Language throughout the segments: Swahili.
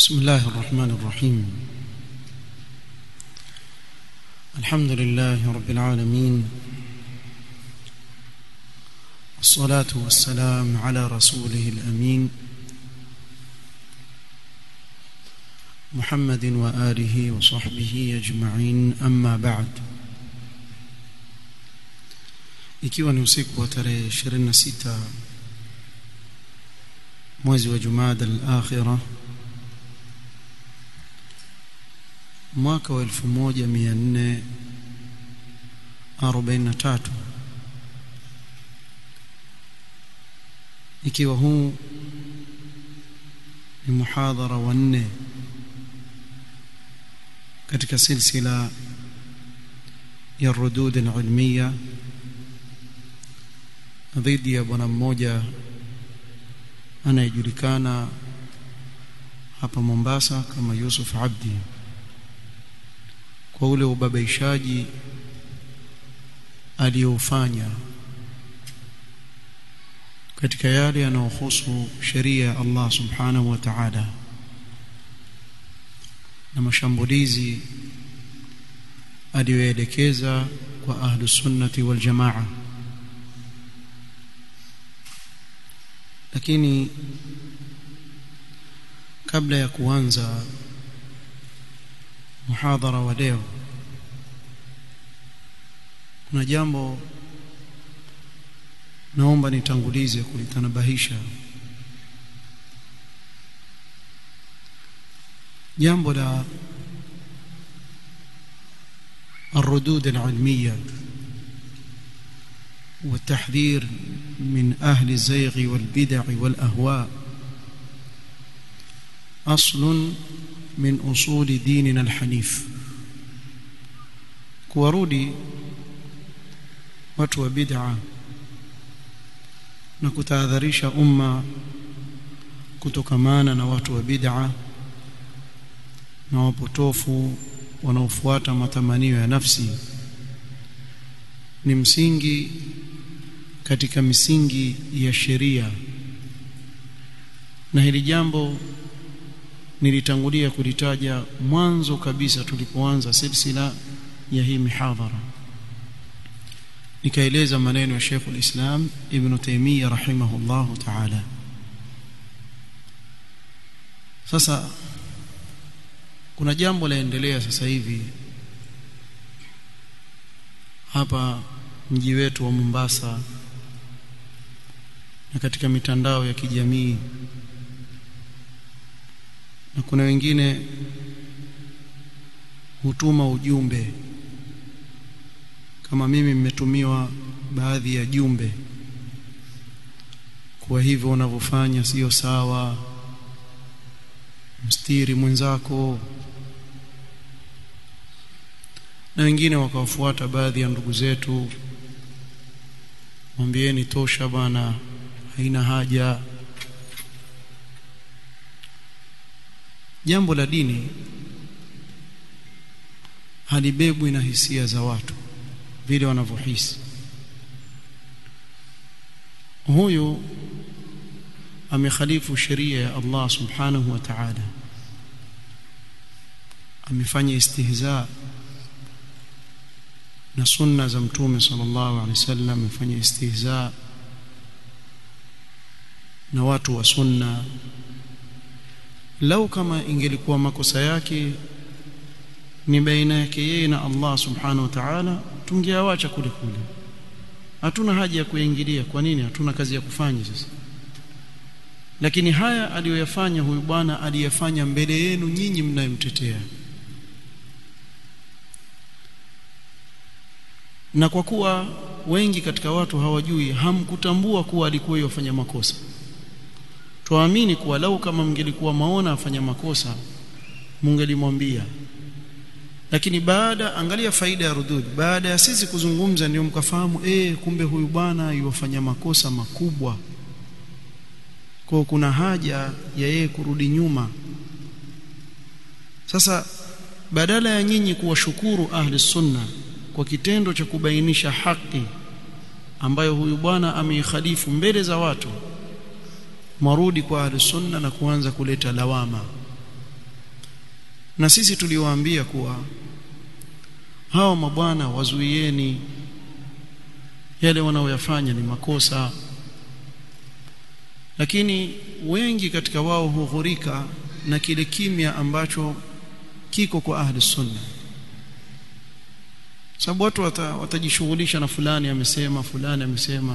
بسم الله الرحمن الرحيم الحمد لله رب العالمين والصلاة والسلام على رسوله الأمين محمد وآله وصحبه أجمعين أما بعد ikiwa ni usiku wa tarehe 26 mwezi wa Jumada al-Akhirah mwaka wa 1443 ikiwa huu ni muhadhara wa nne katika silsila ya rudud al-ilmiya dhidi ya bwana mmoja anayejulikana hapa Mombasa kama Yusuf Abdi kwa ule ubabaishaji aliyofanya katika yale yanayohusu sheria ya Allah subhanahu wa ta'ala na mashambulizi aliyoelekeza kwa ahlu sunnati wal jamaa lakini kabla ya kuanza muhadhara wa leo kuna jambo naomba nitangulize kulitanabahisha jambo la الردود العلميه والتحذير من أهل الزيغ والبدع والأهواء أصل من أصول ديننا الحنيف kuwarudi watu wa bid'a na kutahadharisha umma kutokamana na watu wa bid'a na wapotofu wanaofuata matamanio ya nafsi ni msingi katika misingi ya sheria na hili jambo nilitangulia kulitaja mwanzo kabisa tulipoanza silsila ya hii mihadhara nikaeleza maneno ya Sheikh al-Islam Ibn Taymiyyah rahimahullahu ta'ala sasa kuna jambo laendelea sasa hivi hapa mji wetu wa Mombasa na katika mitandao ya kijamii na kuna wengine hutuma ujumbe kama mimi mmetumiwa baadhi ya jumbe kwa hivyo unavyofanya sio sawa mstiri mwenzako na wengine wakawafuata baadhi ya ndugu zetu mwambieni tosha bana haina haja jambo la dini halibebwi na hisia za watu vile wanavyohisi huyu amekhalifu sheria ya Allah subhanahu wa ta'ala amefanya istihza na sunna za mtume sallallahu alaihi wasallam amefanya istihza na watu wa sunna lau kama ingelikuwa makosa yake ni baina yake yeye na Allah subhanahu wa ta'ala tungeawacha kule kule hatuna haja ya kuingilia kwa nini hatuna kazi ya kufanya sasa lakini haya aliyoyafanya huyu bwana aliyafanya mbele yenu nyinyi mnayemtetea na kwa kuwa wengi katika watu hawajui hamkutambua kuwa alikuwa yafanya makosa tuamini kuwa lau kama mngelikuwa maona afanya makosa mungelimwambia lakini baada angalia faida ya rudud baada ya sisi kuzungumza ndio mkafahamu eh kumbe huyu bwana yuwafanya makosa makubwa kwa kuna haja ya yeye kurudi nyuma sasa badala ya nyinyi kuwashukuru ahli sunna kwa kitendo cha kubainisha haki ambayo huyu bwana ameikhalifu mbele za watu marudi kwa ahli sunna na kuanza kuleta lawama na sisi tuliwaambia kuwa hawa mabwana wazuieni yale wanaoyafanya ni makosa lakini wengi katika wao hughurika na kile kimya ambacho kiko kwa ahli sunna sababu watu wata, watajishughulisha na fulani amesema fulani amesema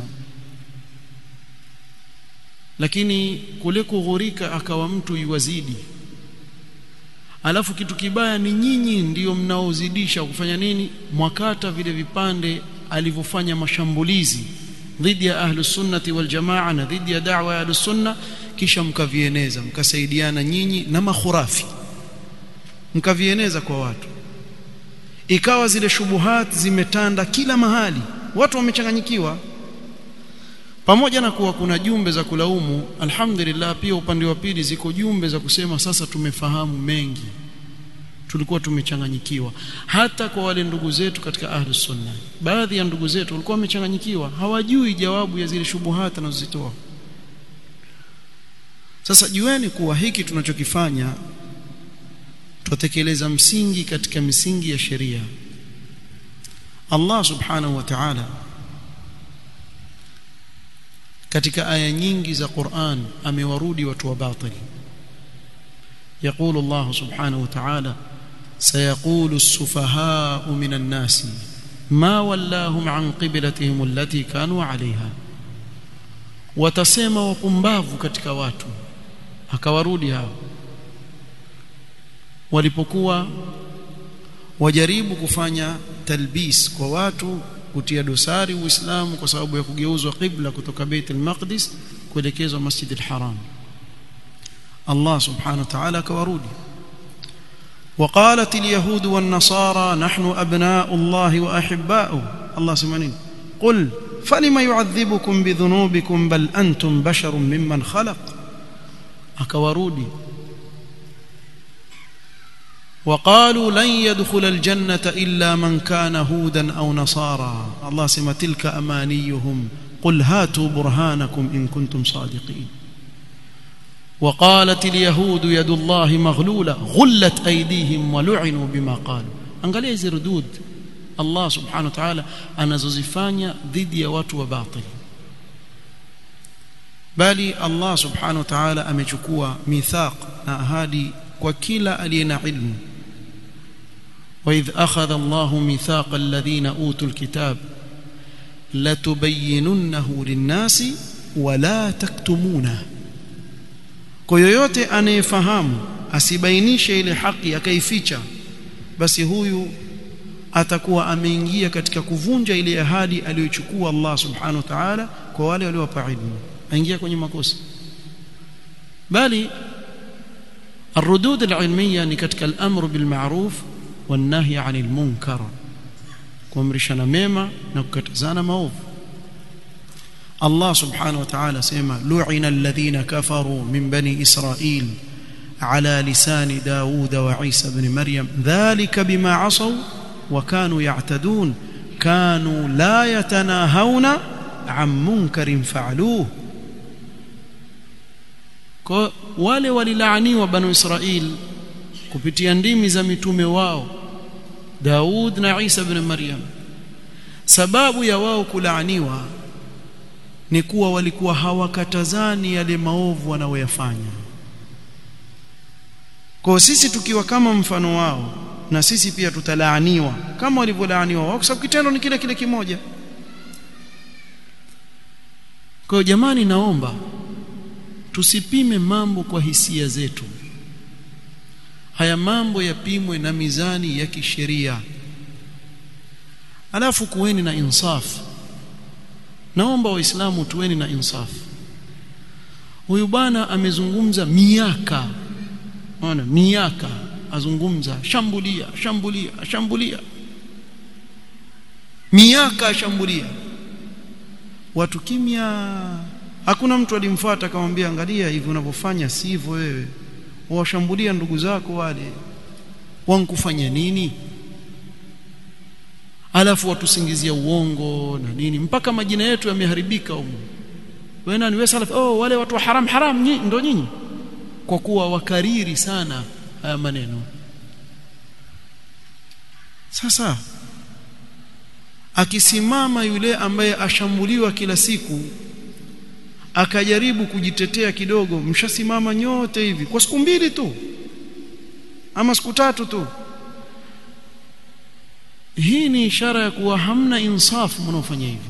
lakini kule kughurika akawa mtu yuwazidi alafu kitu kibaya ni nyinyi ndiyo mnaozidisha kufanya nini mwakata vile vipande alivyofanya mashambulizi dhidi ya ahlus sunnati wal jamaa na dhidi ya da'wa ya ahlus sunna kisha mkavieneza mkasaidiana nyinyi na makhurafi mkavieneza kwa watu ikawa zile shubuhat zimetanda kila mahali watu wamechanganyikiwa pamoja na kuwa kuna jumbe za kulaumu alhamdulillah pia upande wa pili ziko jumbe za kusema sasa tumefahamu mengi tulikuwa tumechanganyikiwa hata kwa wale ndugu zetu katika ahlus sunna baadhi ya ndugu zetu walikuwa wamechanganyikiwa hawajui jawabu ya zile shubuhati anazozitoa sasa jueni kuwa hiki tunachokifanya tutatekeleza msingi katika misingi ya sheria Allah subhanahu wa ta'ala katika aya nyingi za Qur'an amewarudi watu wa batili يقول الله سبحانه وتعالى سيقول السفهاء من الناس ما ولاهم عن قبلتهم التي كانوا عليها watasema wapumbavu katika watu akawarudi hao walipokuwa wajaribu kufanya talbis kwa watu kutia dosari uislamu kwa sababu ya kugeuzwa qibla kutoka Bait al-Maqdis kuelekezwa Masjid al-Haram Allah subhanahu wa ta'ala akawarudi وقالت اليهود والنصارى نحن أبناء الله وأحباؤه الله سمعنين قل فلما يعذبكم بذنوبكم بل أنتم بشر ممن خلق أكورودي وقالوا لن يدخل الجنة إلا من كان هودا أو نصارى الله سمى تلك أمانيهم قل هاتوا برهانكم إن كنتم صادقين وقالت اليهود يد الله مغلولة غلت أيديهم ولعنوا بما قالوا angalia hizi rudud Allah subhanahu wa ta'ala anazozifanya dhidi ya watu wa batili bali Allah subhanahu wa ta'ala amechukua mithaq na ahadi kwa kila aliye na ilmu وإذ أخذ الله ميثاق الذين أوتوا الكتاب لتبيننه للناس ولا تكتمونه kwa yoyote anayefahamu asibainishe ile haki akaificha basi huyu atakuwa ameingia katika kuvunja ile ahadi aliyochukua Allah subhanahu wa ta'ala kwa wale waliowapa ilmu aingia kwenye makosa bali الردود العلميه ni katika al-amru bil ma'ruf wan nahy 'anil munkar kuamrishana mema na kukatazana maovu Allah subhanahu wa ta'ala sema lu'ina alladhina kafaru min bani Israil ala lisani Daud wa Isa ibn Maryam dhalika bima 'asaw wa kanu ya'tadun kanu la yatanahawna 'an munkarin fa'aluhu kwa wale walilaaniwa banu Israil kupitia ndimi za mitume wao Daud na Isa ibn Maryam sababu ya wao kulaaniwa ni kuwa walikuwa hawakatazani yale maovu wanaoyafanya kwa sisi tukiwa kama mfano wao na sisi pia tutalaaniwa kama walivyolaaniwa wao kwa sababu kitendo ni kile kile kimoja kwa jamani naomba tusipime mambo kwa hisia zetu haya mambo yapimwe na mizani ya kisheria alafu kuweni na insafu naomba waislamu tuweni na insafu huyu bwana amezungumza miaka ona miaka azungumza shambulia shambulia shambulia miaka ashambulia watu kimya hakuna mtu alimfuata akamwambia angalia hivi unavyofanya sivyo wewe washambulia ndugu zako wale wankufanya nini alafu watusingizia uongo na nini mpaka majina yetu yameharibika huko wewe nani wewe salaf oh wale watu wa haram haram nyi, ndo nyinyi kwa kuwa wakariri sana haya maneno sasa akisimama yule ambaye ashambuliwa kila siku akajaribu kujitetea kidogo mshasimama nyote hivi kwa siku mbili tu ama siku tatu tu hii ni ishara ya kuwa hamna insafu mnaofanya hivi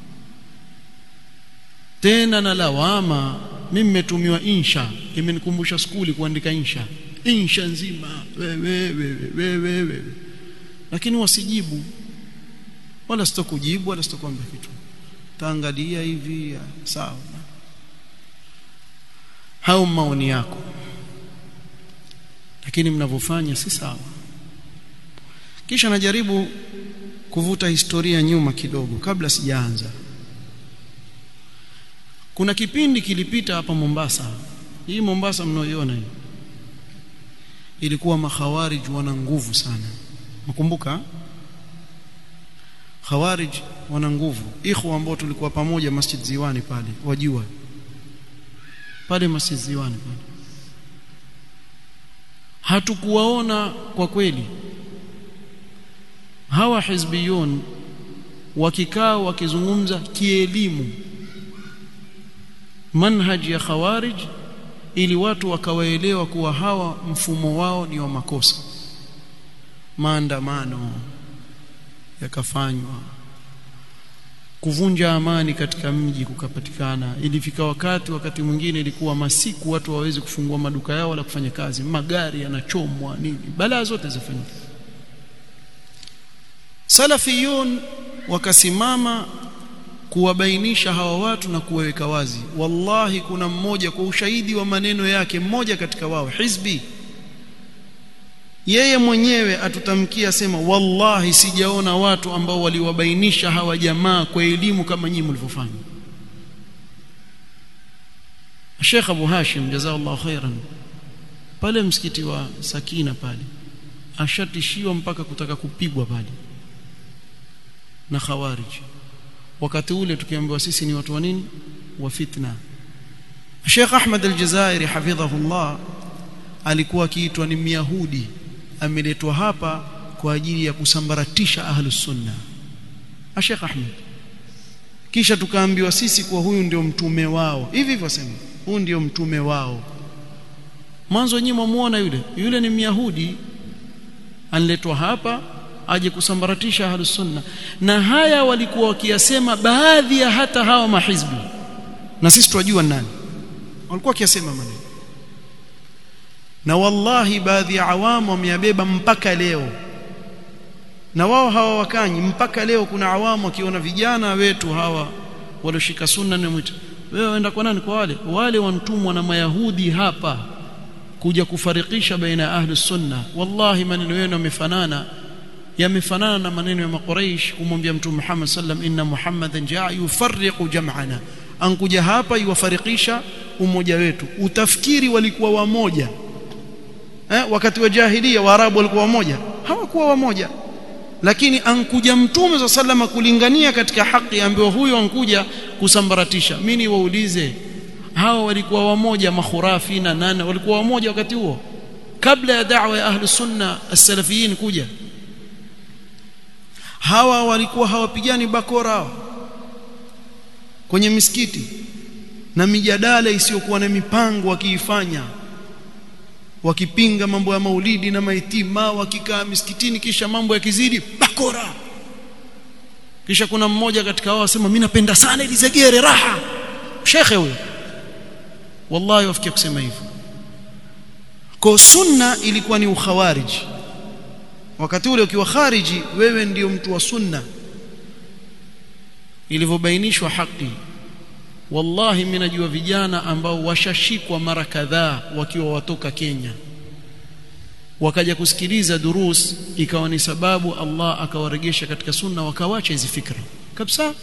tena na lawama mimi nimetumiwa insha imenikumbusha skuli kuandika insha insha nzima wewe wewe wewe lakini wasijibu wala sitokujibu wala sitokuambia kitu taangalia hivi sawa hao maoni yako lakini mnavyofanya si sawa kisha najaribu kuvuta historia nyuma kidogo kabla sijaanza kuna kipindi kilipita hapa Mombasa hii Mombasa mnaoiona hii ilikuwa makhawarij wana nguvu sana mkumbuka khawarij wana nguvu ikhwa ambao tulikuwa pamoja Masjid Ziwani pale wajua pale Masjid Ziwani pale hatukuwaona kwa kweli hawa hizbiyun wakikaa wakizungumza kielimu manhaji ya khawarij ili watu wakawaelewa kuwa hawa mfumo wao ni wa makosa maandamano yakafanywa kuvunja amani katika mji kukapatikana ilifika wakati wakati mwingine ilikuwa masiku watu hawawezi kufungua maduka yao wala kufanya kazi magari yanachomwa nini balaa zote zifanyika salafiyun wakasimama kuwabainisha hawa watu na kuwaweka wazi wallahi kuna mmoja kwa ushahidi wa maneno yake mmoja katika wao hizbi yeye mwenyewe atutamkia sema wallahi sijaona watu ambao waliwabainisha hawa jamaa kwa elimu kama nyinyi mlivyofanya Sheikh Abu Hashim jazakallahu khairan pale msikiti wa Sakina pale ashatishiwa mpaka kutaka kupigwa pale na khawarij wakati ule tukiambiwa sisi ni watu wa nini wa fitna Sheikh Ahmad al-Jazairi hafidhahullah alikuwa akiitwa ni Myahudi ameletwa hapa kwa ajili ya kusambaratisha ahlus sunna Sheikh Ahmad kisha tukaambiwa sisi kuwa huyu ndio mtume wao hivi hivyo sema huyu ndio mtume wao mwanzo nyinyi mwamuona yule yule ni Myahudi anletwa hapa aje kusambaratisha ahlus sunna na haya walikuwa wakiyasema baadhi ya hata hawa mahizbi na sisi tunajua nani walikuwa wakiyasema maneno na wallahi baadhi ya awamu wameyabeba mpaka leo na wao hawa wakanyi mpaka leo kuna awamu wakiona vijana wetu hawa walioshika sunna na mwito wewe waenda kwa nani kwa wale wale wantumwa na mayahudi hapa kuja kufarikisha baina ya ahli sunna wallahi maneno yenu yamefanana yamefanana na maneno ya makuraish kumwambia mtume Muhammad sallam inna muhammadan jaa yufarriqu jam'ana ankuja hapa yuwafarikisha umoja wetu utafikiri walikuwa wamoja eh, wakati wa jahilia waarabu walikuwa wamoja hawakuwa wamoja lakini ankuja mtume za salama kulingania katika haki ambayo huyo ankuja kusambaratisha mimi niwaulize hawa walikuwa wamoja makhurafi na nane walikuwa wamoja wakati huo kabla ya da'wa ya ahli sunna as-salafiyin kuja hawa walikuwa hawapigani bakora kwenye misikiti na mijadala isiyokuwa na mipango wakiifanya wakipinga mambo ya maulidi na maitima wakikaa misikitini kisha mambo yakizidi bakora kisha kuna mmoja katika wao asema mimi napenda sana ili zegere raha shekhe huyo wallahi wafikia kusema hivyo kwa sunna ilikuwa ni ukhawariji wakati ule ukiwa khariji wewe ndiyo mtu wa sunna ilivyobainishwa haki wallahi mimi najua vijana ambao washashikwa mara kadhaa wakiwa watoka Kenya wakaja kusikiliza durus ikawa ni sababu Allah akawaregesha katika sunna wakawacha hizi fikra kabisa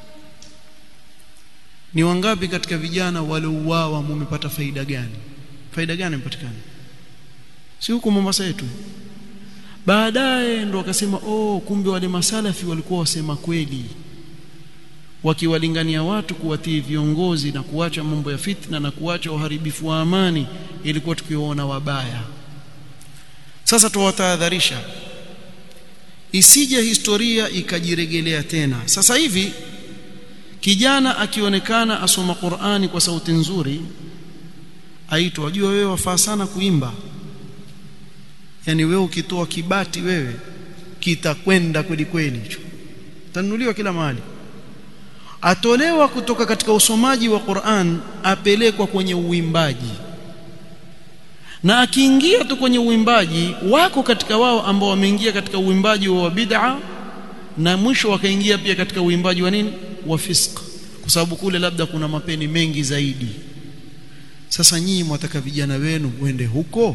ni wangapi katika vijana waliouawa mumepata faida gani faida gani imepatikana si huko Mombasa yetu baadaye ndo wakasema oh kumbe wale masalafi walikuwa wasema kweli wakiwalingania watu kuwatii viongozi na kuacha mambo ya fitna na kuacha uharibifu wa amani ilikuwa tukiwaona wabaya sasa tuwatahadharisha isije historia ikajiregelea tena sasa hivi kijana akionekana asoma Qur'ani kwa sauti nzuri aitwa wajua wewe wafaa sana kuimba yani wewe ukitoa kibati wewe kitakwenda kweli kweli hicho tanunuliwa kila mahali atolewa kutoka katika usomaji wa Qur'an apelekwa kwenye uimbaji na akiingia tu kwenye uimbaji wako katika wao ambao wameingia katika uimbaji wa bid'a na mwisho wakaingia pia katika uimbaji wa nini wa fisq kwa sababu kule labda kuna mapeni mengi zaidi sasa nyinyi mwataka vijana wenu wende huko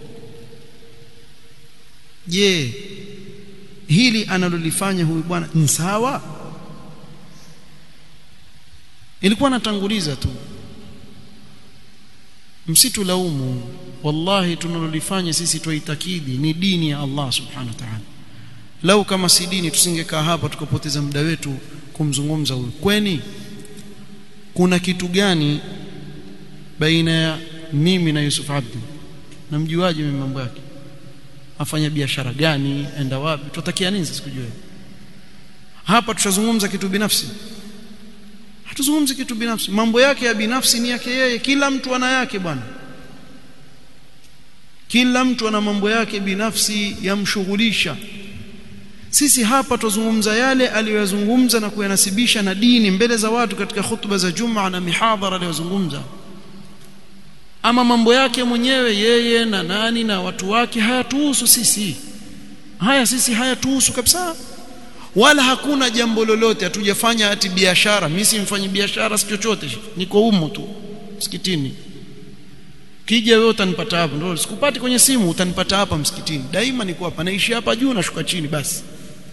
je hili analolifanya huyu bwana ni sawa ilikuwa natanguliza tu msitulaumu wallahi tunalolifanya sisi tuitakidi ni dini ya Allah subhanahu wa ta'ala lau kama si dini tusingekaa hapa tukapoteza muda wetu kumzungumza huyu kweni kuna kitu gani baina ya mimi na Yusuf Abdi namjuaje mimi mambo yake afanya biashara gani enda wapi tutakia nini sasa kujua hapa tutazungumza kitu binafsi hatuzungumzi kitu binafsi mambo yake ya binafsi ni yake yeye kila mtu ana yake bwana kila mtu ana mambo yake binafsi yamshughulisha sisi hapa tuzungumza yale aliyozungumza na kuyanasibisha na dini mbele za watu katika hutuba za Jumaa na mihadhara aliyozungumza ama mambo yake mwenyewe yeye na nani na watu wake hayatuhusu sisi haya sisi hayatuhusu kabisa wala hakuna jambo lolote hatujafanya ati biashara mimi simfanyi biashara si chochote niko humo tu msikitini kija wewe utanipata hapa ndio sikupati kwenye simu utanipata hapa msikitini daima niko hapa naishi hapa juu nashuka chini basi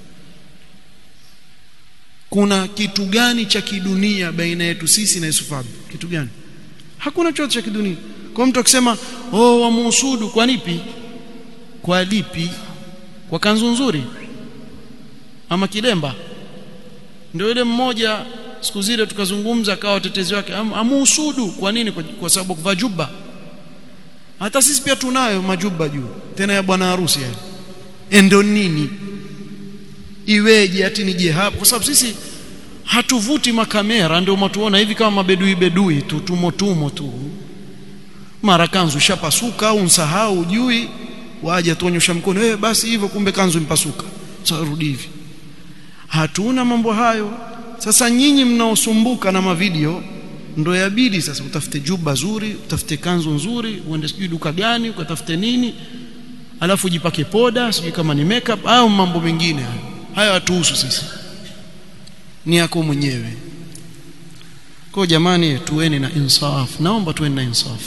kuna kitu gani cha kidunia baina yetu sisi na Yusuf Abdi kitu gani hakuna chochote cha kidunia kwa mtu akisema oh wamuhusudu kwa nipi kwa lipi kwa kanzu nzuri ama kilemba ndio yule mmoja siku zile tukazungumza akawa watetezi wake am, amuhusudu kwa nini kwa, kwa sababu kuvaa juba hata sisi pia tunayo majuba juu tena ya bwana harusi yani ndio nini iweje ati nije hapo kwa sababu sisi hatuvuti makamera ndio mtuona hivi kama mabedui bedui tu tumo tumo tu mara kanzu shapasuka au nsahau ujui waje tuonyesha mkono wewe basi hivyo kumbe kanzu impasuka sasa rudi hivi hatuna mambo hayo sasa nyinyi mnaosumbuka na mavideo ndo yabidi sasa utafute juba zuri utafute kanzu nzuri uende sijui duka gani ukatafute nini alafu jipake poda sijui kama ni makeup au mambo mengine hayo hayo hatuhusu sisi ni yako mwenyewe kwa jamani tuweni na insaf naomba tuweni na insaf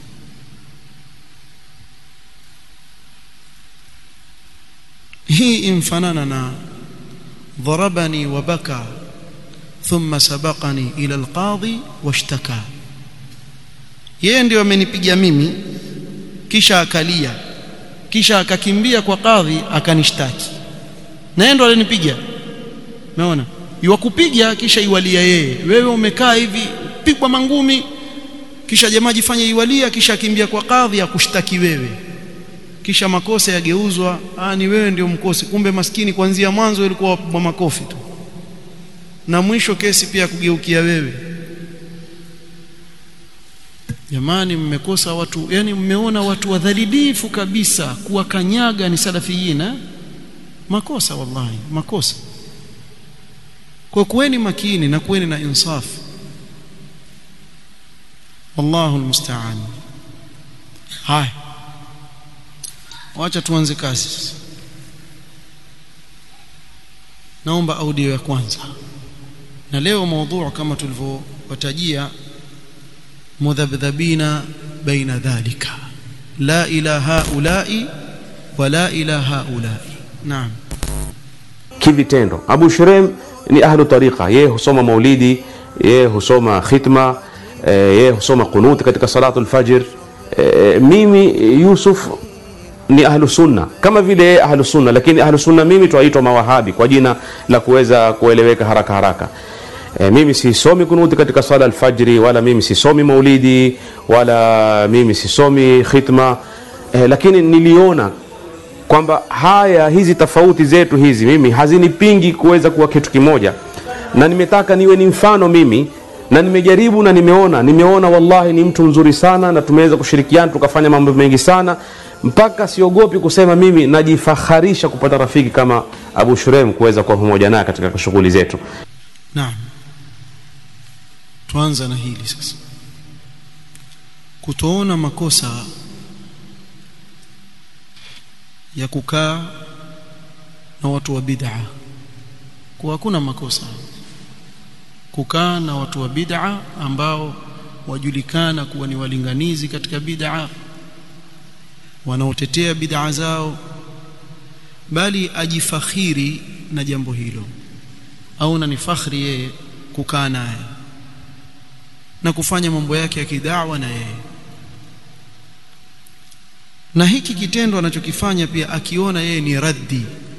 hii imfanana na ضربني وبكى ثم سبقني إلى القاضي واشتكى yeye ndio amenipiga mimi kisha akalia kisha akakimbia kwa kadhi akanishtaki na yeye ndo alinipiga umeona iwakupiga kisha iwalia yeye wewe umekaa hivi pigwa mangumi kisha jamaa jifanye iwalia kisha akimbia kwa kadhi akushtaki wewe kisha makosa yageuzwa ah ni wewe ndio mkosi kumbe maskini kuanzia mwanzo ilikuwa wapigwa makofi tu na mwisho kesi pia kugeukia wewe jamani mmekosa watu yani mmeona watu wadhalilifu kabisa kuwakanyaga ni salafiyina makosa wallahi makosa kwa kuweni makini na kuweni na insaf wallahu almusta'an haya wacha tuanze kazi naomba audio ya kwanza na leo mada kama tulivyowatajia mudhabdhabina baina dhalika la ila haulai wala ila haulai naam kivitendo Abu Shurem ni ahlu tariqa yeye husoma maulidi yeye husoma khitma yeye husoma qunut katika salatu alfajr mimi Yusuf ni ahlu sunna kama vile yeye ahlu sunna lakini ahlu sunna mimi twaitwa mawahabi kwa jina la kuweza kueleweka haraka haraka e, mimi sisomi kunuti katika sala alfajri wala mimi sisomi maulidi wala mimi sisomi khitma e, lakini niliona kwamba haya hizi tofauti zetu hizi mimi hazinipingi kuweza kuwa kitu kimoja na nimetaka niwe ni mfano mimi na nimejaribu na nimeona nimeona wallahi ni mtu mzuri sana na tumeweza kushirikiana tukafanya mambo mengi sana mpaka siogopi kusema mimi najifaharisha kupata rafiki kama abu shurem kuweza kuwa pamoja naye katika shughuli zetu naam tuanza na hili sasa kutoona makosa ya kukaa na watu wa bid'a kwa hakuna makosa kukaa na watu wa bid'a ambao wajulikana kuwa ni walinganizi katika bid'a wanaotetea bid'a zao bali ajifakhiri na jambo hilo au na ni fakhri yeye kukaa naye na kufanya mambo yake ya kidawa na yeye na hiki kitendo anachokifanya pia akiona yeye ni raddi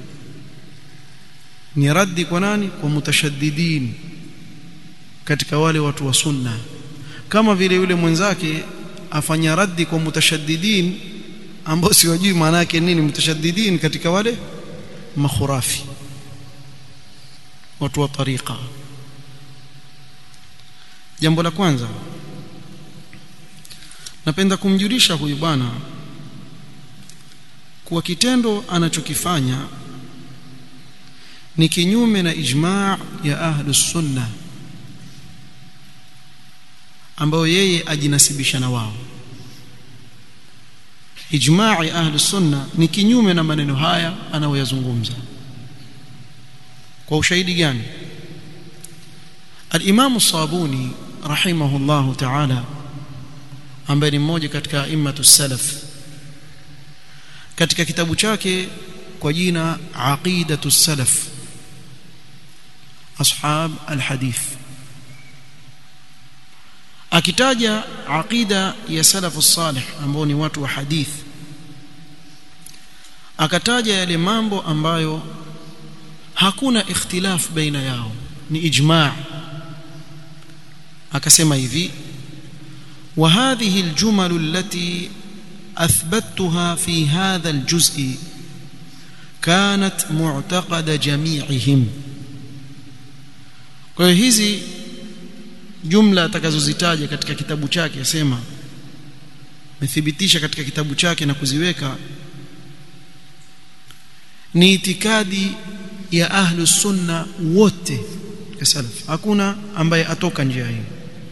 ni raddi kwa nani kwa mutashaddidin katika wale watu wa sunna kama vile yule mwenzake afanya raddi kwa mutashaddidin ambao siwajui maana yake nini mutashaddidin katika wale makhurafi watu wa tariqa jambo la kwanza napenda kumjulisha huyu bwana kuwa kitendo anachokifanya ni kinyume na ijma' ya ahlus sunna ambayo yeye ajinasibisha na wao ijma' ya ahlus sunna ni kinyume na maneno haya anayoyazungumza kwa ushahidi gani al-Imam Sabuni rahimahullahu ta'ala ambaye ni mmoja katika a'immatu salaf katika kitabu chake kwa jina aqidatu salaf ashab alhadith akitaja aqida ya salafu salih ambao ni watu wa hadith akataja yale mambo ambayo hakuna ikhtilaf baina yao ni ijma' akasema hivi وهذه الجمل التي أثبتها في هذا الجزء كانت معتقد جميعهم kwa hiyo hizi jumla atakazozitaja katika kitabu chake asema methibitisha katika kitabu chake na kuziweka ni itikadi ya ahlus sunna wote ya salaf hakuna ambaye atoka njia hii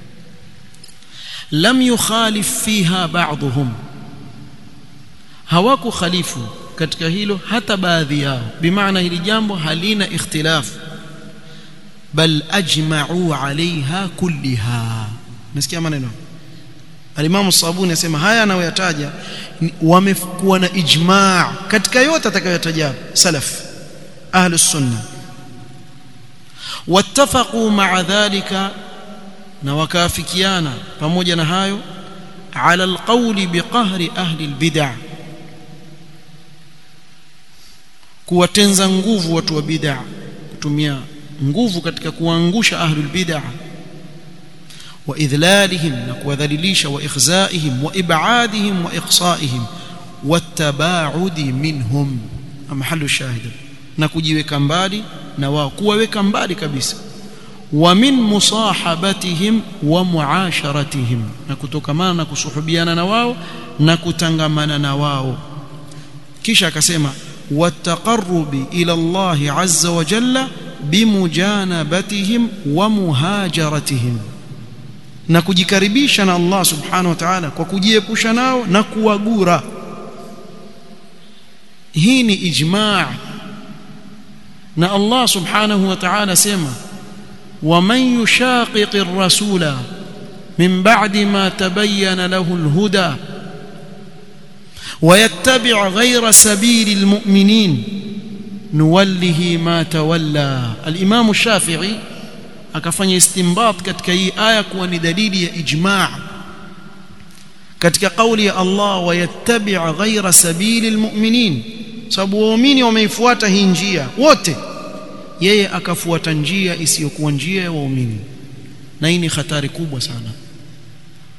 lam yukhalif fiha ba'dhum hawaku khalifu katika hilo hata baadhi yao bimaana hili jambo halina ikhtilaf bal ajma'u 'alayha kulliha nasikia maneno Al-Imam Sabuni anasema haya anayoyataja wamekuwa na ijma' katika yote atakayotaja salaf ahlus sunna wattafaqu ma'a dhalika na wakaafikiana pamoja na hayo ala alqawli biqahri ahli albid'ah kuwatenza nguvu watu wa bid'ah kutumia nguvu katika kuangusha ahlul bid'ah wa idhlalihim na kuwadhalilisha wa ikhzaihim wa ib'adihim wa iqsaihim wattabaudi minhum mahallu shahid na kujiweka mbali na wao kuwaweka mbali kabisa wa min musahabatihim wa muasharatihim na kutokamana na kusuhubiana na wao na kutangamana na wao kisha akasema والتقرب الى الله عز وجل بمجانبتهم ومهاجرتهم na kujikaribisha na Allah subhanahu wa ta'ala kwa kujiepusha nao na kuwagura hii ni ijma' na Allah subhanahu wa ta'ala sema ومن يشاقق الرسول من بعد ما تبين له الهدى ويتبع غير سبيل المؤمنين نوله ما تولى الامام الشافعي akafanya istinbat katika hii aya kuwa ni dalili ya ijma' katika kauli ya Allah wayattabi' ghayra sabili almu'minin sababu waumini wameifuata hii njia wote yeye akafuata njia isiyokuwa njia ya waumini na hii ni hatari kubwa sana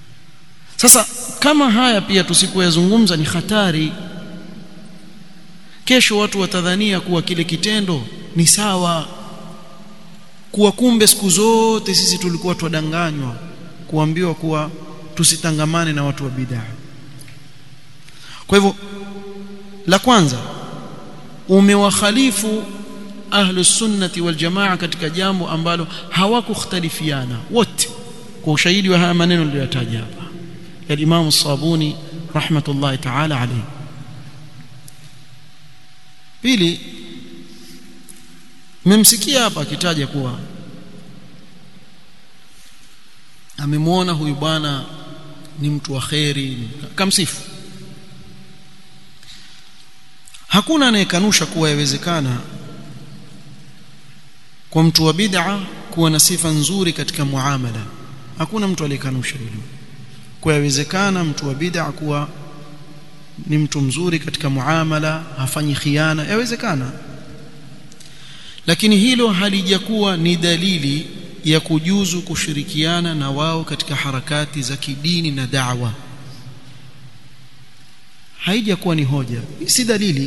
sasa kama haya pia tusipoyazungumza ni hatari kesho watu watadhania kuwa kile kitendo ni sawa kuwa kumbe siku zote sisi tulikuwa twadanganywa kuambiwa kuwa tusitangamane na watu wa bid'a kwa hivyo la kwanza umewakhalifu ahlus sunnati wal jamaa katika jambo ambalo hawakukhtalifiana wote kwa ushahidi wa haya maneno niliyotaja hapa ya Imam Sabuni rahmatullahi ta'ala alayhi pili mmemsikia hapa akitaja kuwa amemwona huyu bwana ni mtu wa kheri kamsifu hakuna anayekanusha kuwa yawezekana kwa mtu wa bid'a kuwa na sifa nzuri katika muamala hakuna mtu aliyekanusha hilo kwa yawezekana mtu wa bid'a kuwa ni mtu mzuri katika muamala hafanyi khiana yawezekana lakini hilo halijakuwa ni dalili ya kujuzu kushirikiana na wao katika harakati za kidini na da'wa haijakuwa ni hoja si dalili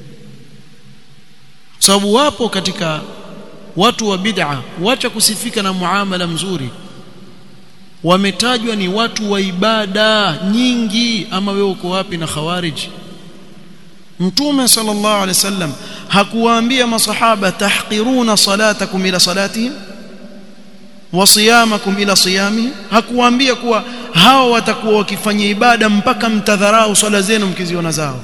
sababu wapo katika watu wa bid'a wacha kusifika na muamala mzuri wametajwa ni watu wa ibada nyingi ama wewe uko wapi na khawarij mtume sallallahu alaihi wasallam hakuwaambia masahaba tahqiruna salatakum ila salatihim wa siyamakum ila siyami hakuwaambia kuwa hao watakuwa wakifanya ibada mpaka mtadharau swala zenu mkiziona zao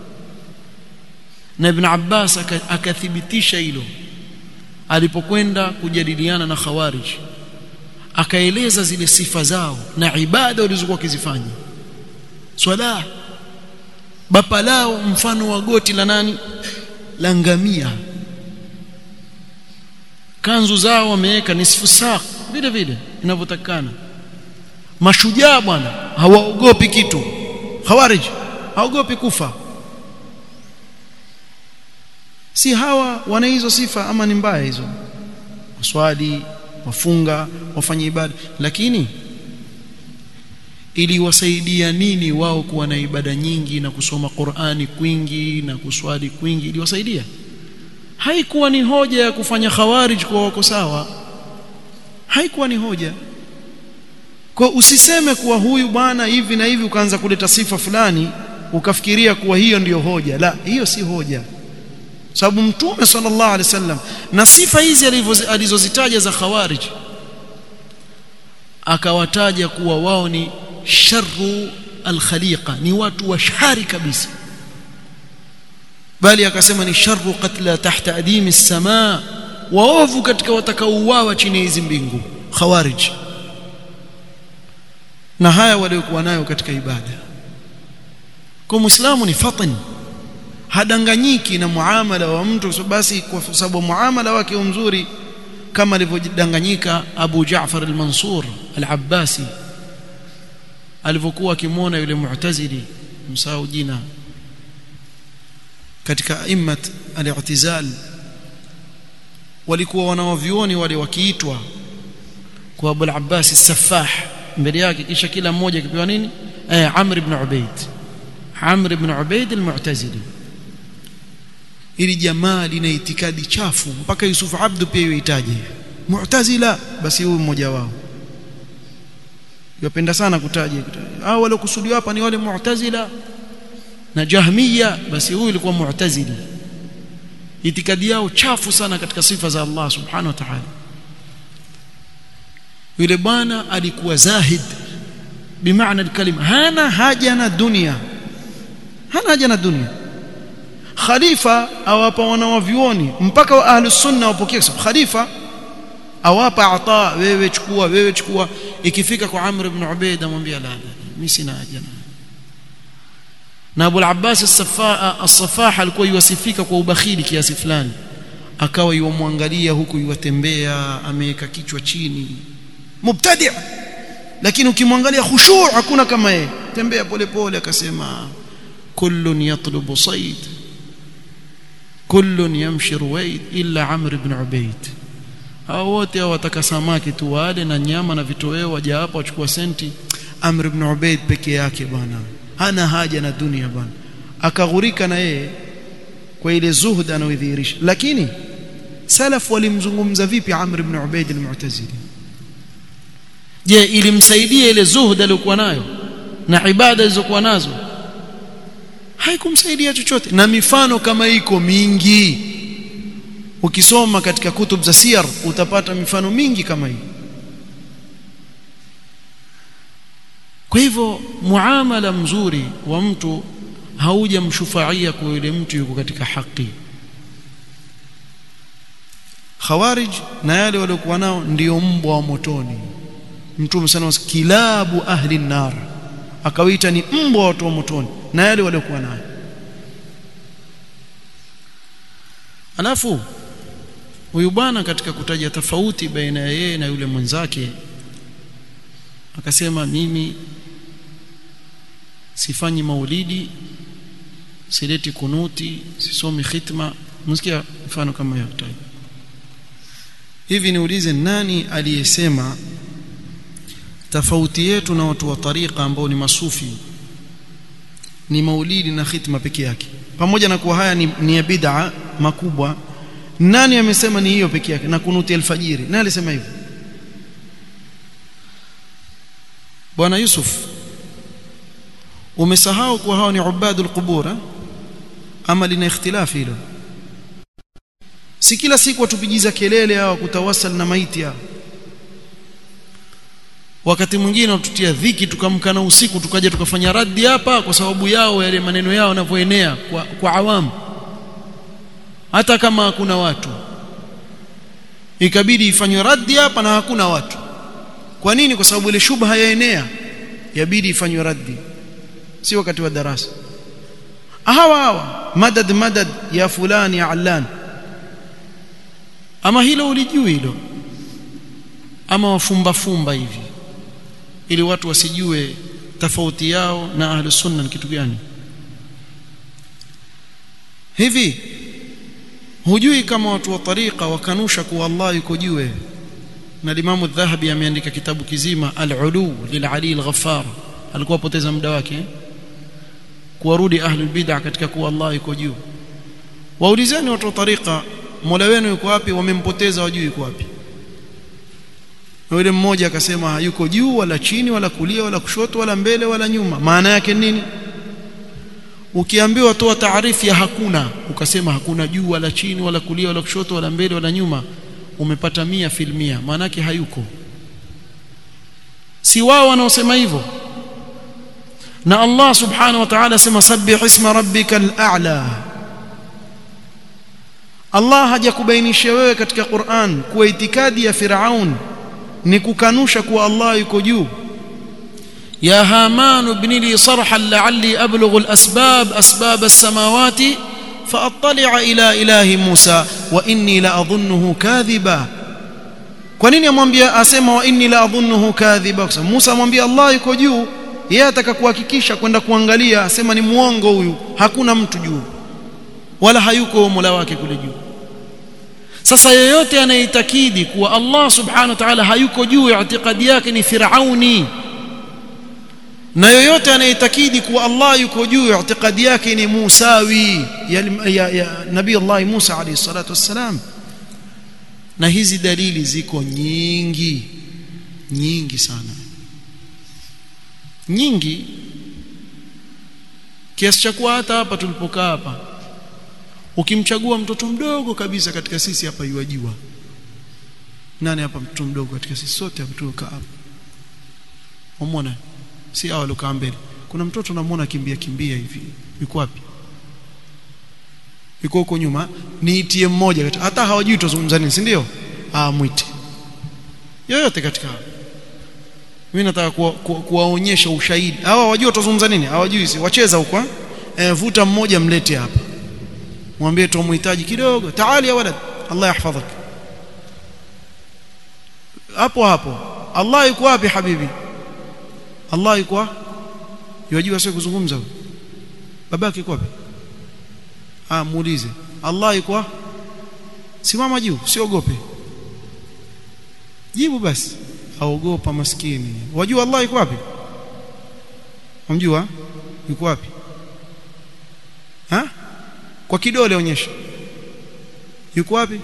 na ibn Abbas akathibitisha hilo alipokwenda kujadiliana na khawarij akaeleza zile sifa zao na ibada walizokuwa wakizifanya swala bapa lao mfano wa goti la nani la ngamia kanzu zao wameweka nisfu saa vile vile inavyotakana mashujaa bwana hawaogopi kitu khawarij haogopi kufa si hawa wana hizo sifa ama ni mbaya hizo waswali wafunga wafanye ibada lakini iliwasaidia nini wao kuwa na ibada nyingi na kusoma Qur'ani kwingi na kuswali kwingi iliwasaidia haikuwa ni hoja ya kufanya khawarij kwa wako sawa haikuwa ni hoja kwa usiseme kuwa huyu bwana hivi na hivi ukaanza kuleta sifa fulani ukafikiria kuwa hiyo ndiyo hoja la hiyo si hoja sababu mtume sallallahu alaihi wasallam na sifa hizi alizozitaja za khawarij akawataja kuwa wao ni sharru alkhaliqa ni watu wa shari kabisa bali akasema ni sharru qatla tahta adimi as-samaa waovu katika watakaouawa chini ya hizi mbingu khawarij na haya waliokuwa nayo katika ibada kwa muislamu ni fatan hadanganyiki na muamala wa mtu basi kwa sababu muamala wake mzuri kama alivyodanganyika Abu Jaafar al-Mansur al-Abbasi alivyokuwa akimwona yule mu'tazili msahau jina katika immat al-i'tizal walikuwa wanawavioni wale wakiitwa kwa Abu al-Abbas as-Saffah mbele yake kisha kila mmoja akipewa nini eh Amr ibn Ubayd Amr ibn Ubayd al-Mu'tazili ili jamaa lina itikadi chafu mpaka Yusuf Abdu pia yuitaje Mu'tazila basi huyu mmoja wao yapenda sana kutaja hao wale kusudiwa hapa ni wale Mu'tazila na Jahmiya basi huyu ilikuwa Mu'tazili itikadi yao chafu sana katika sifa za Allah subhanahu wa ta'ala yule bwana alikuwa zahid bimaana alkalima hana haja na dunia hana haja na dunia khalifa awapa wanawavyuoni mpaka wa ahli sunna wapokee khalifa awapa ata wewe chukua wewe chukua ikifika kwa Amr ibn Ubayd amwambia la la mimi sina haja na Abu al-Abbas as-Saffah as-Saffah alikuwa yuwasifika kwa ubakhili kiasi fulani akawa yuwamwangalia huku yuwatembea ameweka kichwa chini mubtadi' lakini ukimwangalia khushu' hakuna kama yeye tembea polepole akasema kullun yatlubu sayd kullun yamshi ruwaid illa amr ibn ubayd hao wote wataka samaki tu wale na nyama na vitoweo waja hapa wachukua senti amr ibn ubayd peke yake bwana hana haja na dunia bwana akaghurika na yeye kwa ile zuhud anayodhihirisha lakini salaf walimzungumza vipi Amr ibn Ubaid al-Mu'tazili je ilimsaidia ile zuhud aliyokuwa nayo na ibada alizokuwa nazo haikumsaidia chochote na mifano kama iko mingi ukisoma katika kutub za siyar utapata mifano mingi kama hii kwa hivyo muamala mzuri wa mtu haujamshufaia kwa yule mtu yuko katika haki khawarij na yale waliokuwa nao ndio mbwa wa motoni mtume sana kilabu ahli nar akawaita ni mbwa wa watu wa motoni na yale waliokuwa nayo alafu huyu bwana katika kutaja tofauti baina ya yeye na yule mwenzake akasema mimi sifanyi maulidi sileti kunuti sisomi khitma msikia mfano kama hiyo hivi niulize nani aliyesema tofauti yetu na watu wa tariqa ambao ni masufi ni maulidi na khitma peke yake pamoja na kuwa haya ni, ni ya bid'a makubwa nani amesema ni hiyo peke yake na kunuti alfajiri nani alisema hivyo bwana Yusuf umesahau kuwa hao ni ubadul qubur ama lina ikhtilafi hilo si kila siku watupigiza kelele hao kutawasal na maiti hao wakati mwingine watutia dhiki tukamkana usiku tukaja tukafanya raddi hapa kwa sababu yao yale maneno yao yanavyoenea kwa, kwa awamu hata kama hakuna watu ikabidi ifanywe raddi hapa na hakuna watu kwa nini kwa sababu ile shubha yaenea yabidi ifanywe raddi si wakati wa darasa hawa hawa madad madad ya fulani ya allan ama hilo ulijui hilo ama wafumba fumba hivi ili watu wasijue tofauti yao na ahlu sunna ni kitu gani hivi hujui kama watu wa tariqa wakanusha kuwa Allah yuko juu na Imam Adh-Dhahabi ameandika kitabu kizima Al-Ulu lil-Ali al-Ghaffar alikuwa poteza muda wake kuwarudi ahlul bid'ah katika kuwa Allah yuko juu waulizeni watu wa tariqa Mola wenu yuko wapi wamempoteza wajui yuko wapi na yule mmoja akasema hayuko juu wala chini wala kulia wala kushoto wala mbele wala nyuma maana yake nini ukiambiwa toa taarifu ya hakuna ukasema hakuna juu wala chini wala kulia wala kushoto wala mbele wala nyuma umepata mia filmia maana yake hayuko si wao wanaosema hivyo na Allah subhanahu wa ta'ala sema sabbih isma rabbikal a'la Allah hajakubainisha wewe katika Qur'an kuwa itikadi ya Firaun ni kukanusha kuwa Allah yuko juu يا هامان ابن لي صرحا لعلي أبلغ الأسباب أسباب السماوات فأطلع إلى إله موسى وإني لأظنه كاذبا kwa nini amwambia asema wa inni la adhunnuhu kadhiba kwa Musa amwambia Allah yuko juu yeye ataka kuhakikisha kwenda kuangalia asema ni muongo huyu hakuna mtu juu wala hayuko Mola wake kule juu sasa yeyote anayeitakidi kuwa Allah subhanahu wa ta'ala hayuko juu itikadi yake ni firauni na yoyote anayeitakidi kuwa Allah yuko juu itikadi yake ni Musawi ya, ya, ya Nabii Allah Musa alayhi salatu wassalam na hizi dalili ziko nyingi nyingi sana nyingi kiasi cha kuwa hata hapa tulipokaa hapa ukimchagua mtoto mdogo kabisa katika sisi hapa yuwajua nani hapa mtoto mdogo katika sisi sote hapa tulokaa hapa umeona si hao waliokaa mbele kuna mtoto namuona kimbia kimbia hivi yuko wapi yuko huko nyuma niitie mmoja hata hawajui tuzungumza nini si ndio ah mwite yoyote katika hao mimi nataka kuwaonyesha kuwa, kuwa ushahidi hawa hawajui tuzungumza nini hawajui si wacheza huko eh vuta mmoja mlete hapa mwambie tumuhitaji kidogo taali ya walad Allah yahfadhak hapo hapo Allah yuko wapi habibi Allah yuko yajua sio kuzungumza babake yuko wapi ah muulize Allah yuko simama juu usiogope jibu basi aogopa maskini wajua Allah yuko wapi umjua yuko wapi ha kwa kidole onyesha yuko wapi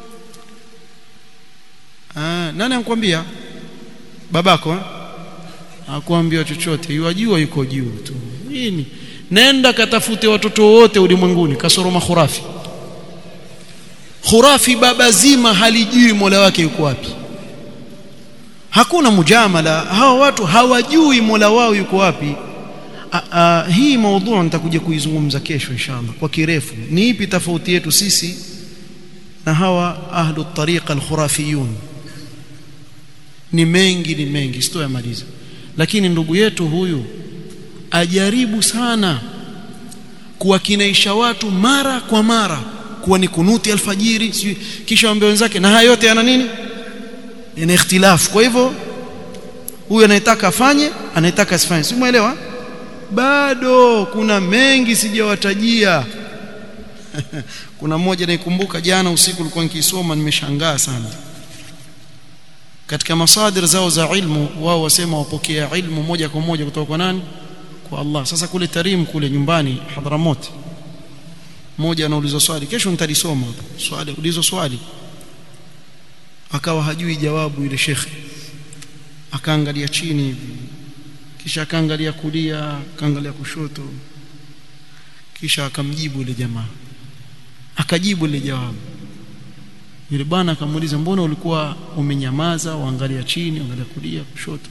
ah nani ankwambia babako eh? hakuambia chochote yajua yuko juu tu nini nenda katafute watoto wote ulimwenguni kasoro makhurafi khurafi baba zima halijui mola wake yuko wapi hakuna mujamala hawa watu hawajui mola wao yuko wapi a, a, hii maudhu nitakuja kuizungumza kesho inshallah kwa kirefu ni ipi tofauti yetu sisi na hawa ahlu tariqa alkhurafiyun ni mengi ni mengi sitoyamaliza lakini ndugu yetu huyu ajaribu sana kuwakinaisha watu mara kwa mara kuwa ni kunuti alfajiri si, kisha waambie wenzake na haya yote yana nini yana ikhtilafu kwa hivyo huyu anayetaka afanye anayetaka asifanye si muelewa bado kuna mengi sijawatajia kuna mmoja naikumbuka jana usiku ulikuwa nikisoma nimeshangaa sana katika masadir zao za ilmu wao wasema wapokea ilmu moja kwa moja kutoka kwa nani kwa Allah sasa kule Tarim kule nyumbani Hadramot mmoja anaulizwa swali kesho nitalisoma swali ulizo swali akawa hajui jawabu yule shekhe akaangalia chini hivi kisha akaangalia kulia akaangalia kushoto kisha akamjibu yule jamaa akajibu ile jawabu yule bwana akamuuliza mbona ulikuwa umenyamaza uangalia chini uangalia kulia kushoto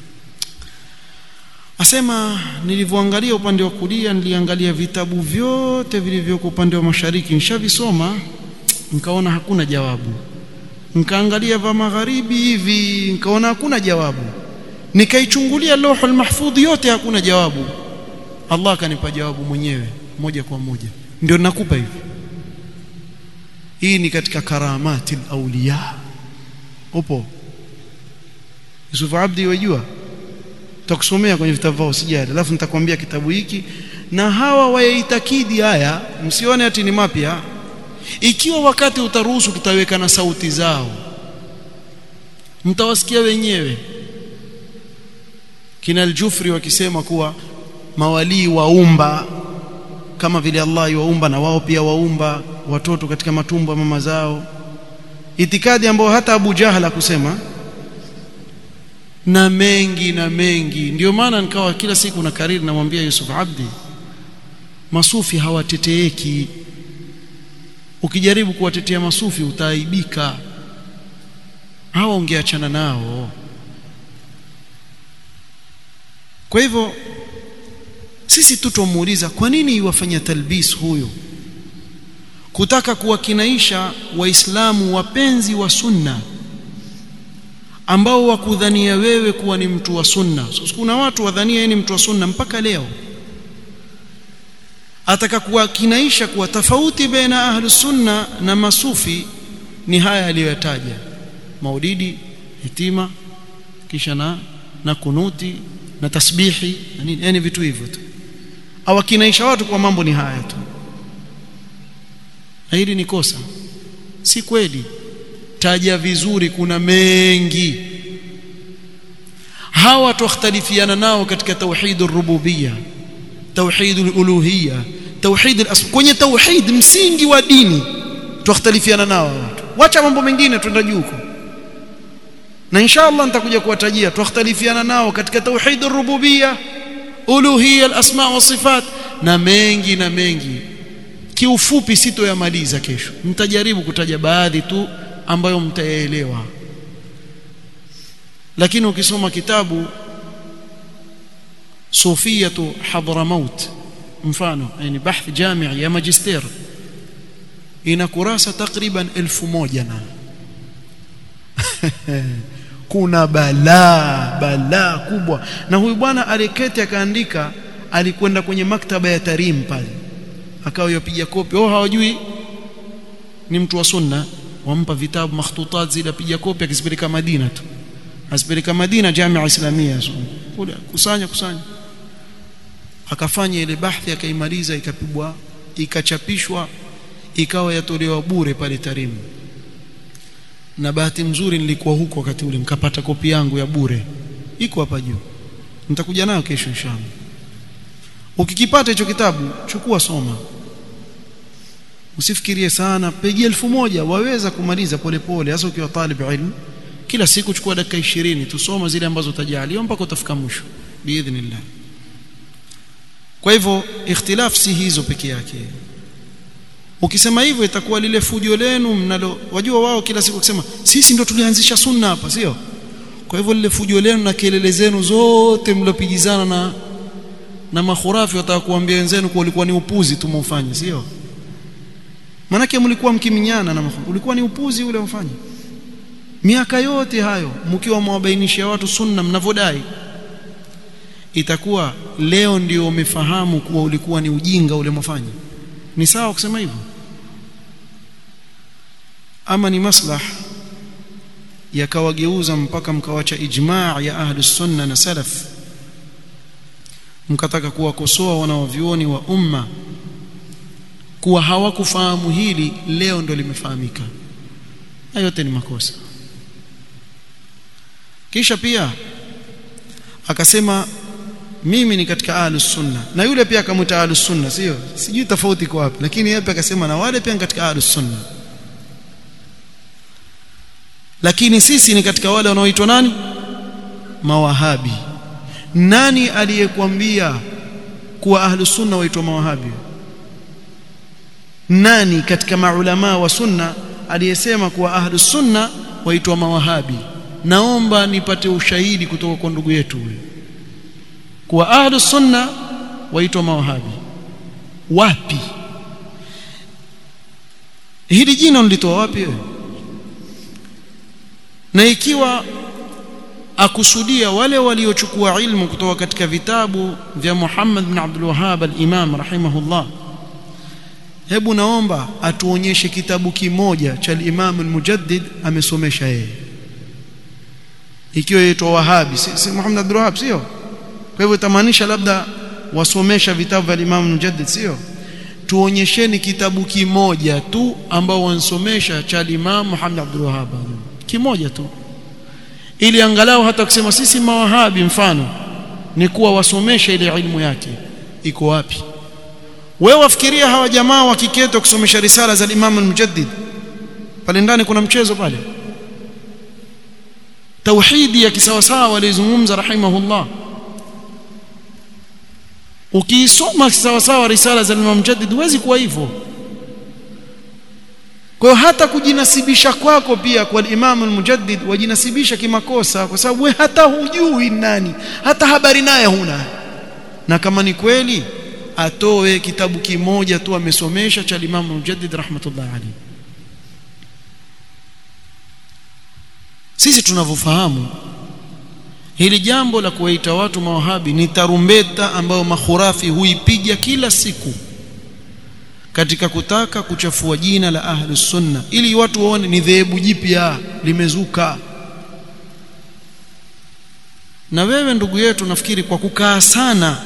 asema nilivyoangalia upande wa kulia niliangalia vitabu vyote vilivyoko upande wa mashariki nishavisoma nikaona hakuna jawabu nikaangalia vya magharibi hivi nikaona hakuna jawabu nikaichungulia lauhul mahfudh yote hakuna jawabu Allah akanipa jawabu mwenyewe moja kwa moja ndio nakupa hivi hii ni katika karamati auliya upo Yusuf Abdi wajua tutakusomea kwenye vitabu vyao sijali alafu nitakwambia kitabu hiki na hawa wayaitakidi haya msione ati ni mapya ikiwa wakati utaruhusu tutaweka na sauti zao mtawasikia wenyewe kina al-Jufri wakisema kuwa mawalii waumba kama vile Allah yuwaumba na wao pia waumba watoto katika matumbo ya mama zao itikadi ambayo hata Abu Jahla kusema na mengi na mengi ndio maana nikawa kila siku na kariri namwambia Yusuf Abdi masufi hawateteeki ukijaribu kuwatetea masufi utaaibika hawa ungeachana nao kwa hivyo sisi tutomuuliza kwa nini iwafanya talbis huyo kutaka kuwakinaisha waislamu wapenzi wa sunna ambao wakudhania wewe kuwa ni mtu wa sunna so, kuna watu wadhania yeye ni mtu wa sunna mpaka leo ataka kuwakinaisha kuwa tofauti baina ahlu sunna na masufi ni haya aliyoyataja maulidi hitima kisha na na kunuti na tasbihi na nini yani vitu hivyo tu awakinaisha watu kwa mambo ni haya tu na hili ni kosa si kweli taja vizuri kuna mengi hawa tukhtalifiana nao katika tauhid ar-rububiyya tauhid al-uluhiyya tauhid al-asma kwenye tauhid msingi wa dini tukhtalifiana nao watu wacha mambo mengine twenda juu huko na inshallah nitakuja kuwatajia tukhtalifiana nao katika tauhid ar-rububiyya uluhiyya al-asma wa sifat na mengi na mengi kiufupi sitoyamaliza kesho mtajaribu kutaja baadhi tu ambayo mtayaelewa lakini ukisoma kitabu Sufiyatu Hadramaut mfano yani bahth jami' ya magister ina kurasa takriban elfu moja na kuna balaa balaa kubwa na huyu bwana aliketi akaandika alikwenda kwenye maktaba ya Tarim pale akawa yapiga kopi oh hawajui ni mtu wa sunna wampa vitabu makhtutat zile apiga kopi akizipeleka Madina tu asipeleka Madina Jamia Islamia kule kusanya kusanya akafanya ile bahthi akaimaliza ikapigwa ikachapishwa ikawa yatolewa bure pale Tarim na bahati mzuri nilikuwa huko wakati ule nikapata kopi yangu ya bure iko hapa juu nitakuja nayo kesho inshallah ukikipata hicho kitabu chukua soma usifikirie sana peji elfu moja waweza kumaliza polepole hasa ukiwa talib ilmu kila siku chukua dakika 20 tusoma zile ambazo utajaliwa mpaka utafika mwisho biidhnillah kwa hivyo ikhtilaf si hizo peke yake ukisema hivyo itakuwa lile fujo lenu mnalo wajua wao kila siku kusema sisi ndo tulianzisha sunna hapa sio kwa hivyo lile fujo lenu na kelele zenu zote mlopigizana na na makhurafi wataka kuambia wenzenu kuwa ulikuwa ni upuzi tumufanye sio manake mlikuwa mkiminyana na makhurafi ulikuwa ni upuzi ule mfanye miaka yote hayo mkiwa mwabainishia watu sunna mnavodai itakuwa leo ndio umefahamu kuwa ulikuwa ni ujinga ule mwafanya ni sawa kusema hivyo ama ni maslah yakawageuza mpaka mkawacha ijma' ya ahli sunna na salaf mkataka kuwakosoa wanawavyuoni wa umma kuwa hawakufahamu hili leo ndo limefahamika na yote ni makosa kisha pia akasema mimi ni katika ahlus sunna na yule pia akamwita ahlus sunna sio sijui tofauti kwa wapi lakini yeye pia akasema na wale pia ni katika ahlus sunna lakini sisi ni katika wale wanaoitwa nani mawahabi nani aliyekwambia kuwa ahlus sunna waitwa mawahabi nani katika maulama wa sunna aliyesema kuwa ahlus sunna waitwa mawahabi naomba nipate ushahidi kutoka kwa ndugu yetu huyo kuwa ahlus sunna waitwa mawahabi wapi hili jina ulitoa wapi wewe na ikiwa akusudia wale waliochukua ilmu kutoka katika vitabu vya Muhammad bin Abdul Wahhab al-Imam rahimahullah hebu naomba atuonyeshe kitabu kimoja cha al-Imam al-Mujaddid amesomesha yeye ikiwa yaitwa Wahabi si, si Muhammad Abdul Wahhab sio kwa hivyo itamaanisha labda wasomesha vitabu vya Imam al-Mujaddid sio tuonyesheni kitabu kimoja tu ambao wansomesha cha Imam Muhammad Abdul Wahhab kimoja tu ili angalau hata kusema sisi mawahabi mfano ni kuwa wasomesha ile ilmu yake iko wapi wewe wafikiria hawa jamaa wakiketa kusomesha risala za Imam al-Mujaddid pale ndani kuna mchezo pale tauhidi ya kisawasawa walizungumza rahimahullah ukiisoma kisawasawa risala za Imam Mujaddid huwezi kuwa hivyo kwa hata kujinasibisha kwako pia kwa Imam al-Mujaddid wajinasibisha kimakosa kwa sababu we hata hujui nani hata habari naye huna na kama ni kweli atoe kitabu kimoja tu amesomesha cha Imam al-Mujaddid rahmatullah alayhi sisi tunavyofahamu hili jambo la kuwaita watu mawahabi ni tarumbeta ambayo makhurafi huipiga kila siku katika kutaka kuchafua jina la ahlus sunna ili watu waone ni dhehebu jipya limezuka na wewe ndugu yetu nafikiri kwa kukaa sana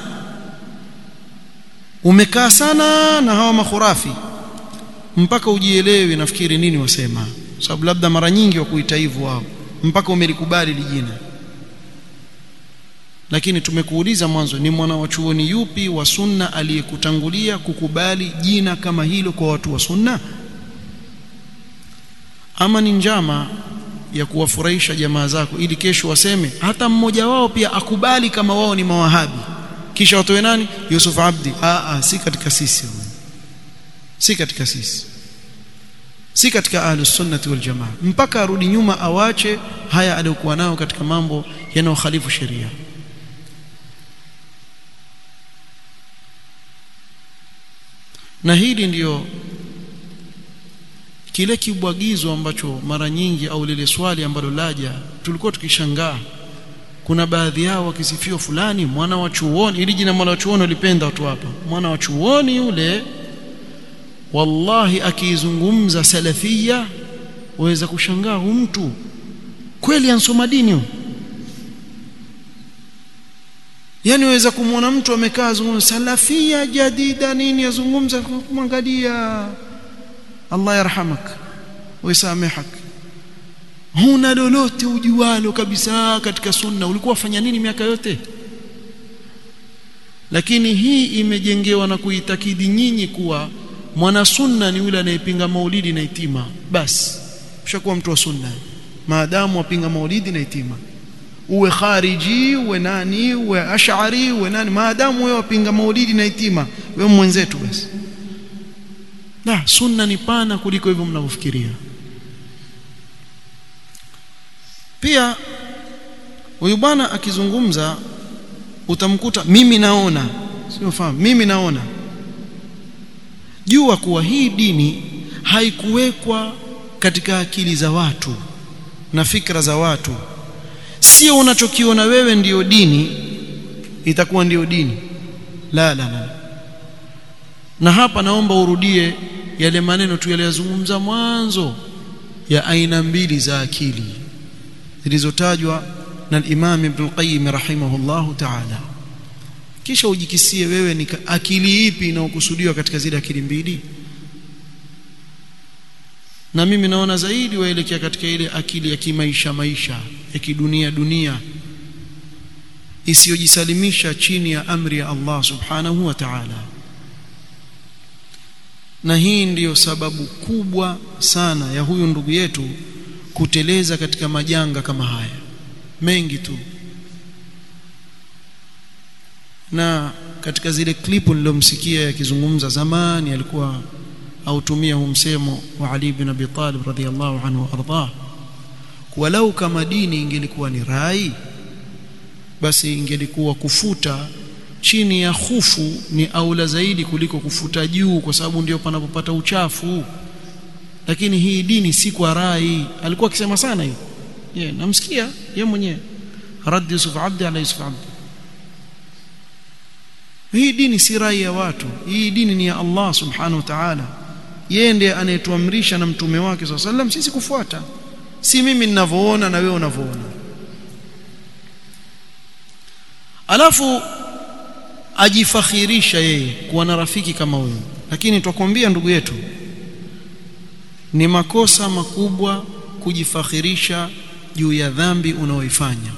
umekaa sana na hawa makhurafi mpaka ujielewi nafikiri nini wasema sababu labda mara nyingi wa kuita hivyo wao mpaka umelikubali lijina lakini tumekuuliza mwanzo ni mwana wa chuoni yupi wa sunna aliyekutangulia kukubali jina kama hilo kwa watu wa sunna ama ni njama ya kuwafurahisha jamaa zako ili kesho waseme hata mmoja wao pia akubali kama wao ni mawahabi kisha watoe nani Yusuf Abdi aa si katika sisi si katika sisi si katika ahlus sunnati wal jamaa mpaka arudi nyuma awache haya aliyokuwa nayo katika mambo yanayokhalifu sheria na hili ndiyo kile kibwagizo ambacho mara nyingi au lile swali ambalo laja tulikuwa tukishangaa kuna baadhi yao wakisifiwa fulani mwana wa chuoni ili jina mwana wa chuoni ulipenda watu hapa mwana wa chuoni yule wallahi akiizungumza salafia waweza kushangaa huyu mtu kweli ansoma dini huyu yani waweza kumwona mtu amekaa azungumza salafia jadida nini azungumza kumwangalia Allah yarhamak wisamehak huna lolote ujualo kabisa katika sunna ulikuwa fanya nini miaka yote lakini hii imejengewa na kuitakidi nyinyi kuwa mwana sunna ni yule anayepinga maulidi na itima basi ushakuwa mtu wa sunna maadamu wapinga maulidi na itima uwe khariji uwe nani uwe ash'ari uwe nani maadamu wewe wapinga maulidi na itima wewe mwenzetu basi la sunna ni pana kuliko hivyo mnavyofikiria pia huyu bwana akizungumza utamkuta mimi naona sio fahamu mimi naona jua kuwa hii dini haikuwekwa katika akili za watu na fikra za watu sio unachokiona wewe ndiyo dini itakuwa ndiyo dini la la la na hapa naomba urudie yale maneno tu yaliyozungumza mwanzo ya aina mbili za akili zilizotajwa na Imam Ibn Qayyim rahimahullahu ta'ala kisha ujikisie wewe ni akili ipi inayokusudiwa katika zile akili mbili na mimi naona zaidi waelekea katika ile akili ya kimaisha maisha ya kidunia dunia isiyojisalimisha chini ya amri ya Allah subhanahu wa ta'ala na hii ndiyo sababu kubwa sana ya huyu ndugu yetu kuteleza katika majanga kama haya mengi tu na katika zile klipu nilomsikia yakizungumza zamani alikuwa autumia huu msemo wa Ali ibn Abi Talib radhiyallahu anhu ardah walau kama dini ingelikuwa ni rai basi ingelikuwa kufuta chini ya hufu ni aula zaidi kuliko kufuta juu kwa sababu ndio panapopata uchafu lakini hii dini si kwa rai alikuwa akisema sana hiyo yeah, namsikia yeye mwenyewe rad Yusuf Abdi ala Yusuf Abdi hii dini si rai ya watu hii dini ni ya Allah subhanahu wa ta'ala yeye ndiye anayetuamrisha na mtume wake swalla sallam sisi kufuata si mimi ninavyoona na wewe unavyoona alafu ajifakhirisha yeye kuwa na rafiki kama huyo lakini twakwambia ndugu yetu ni makosa makubwa kujifakhirisha juu ya dhambi unaoifanya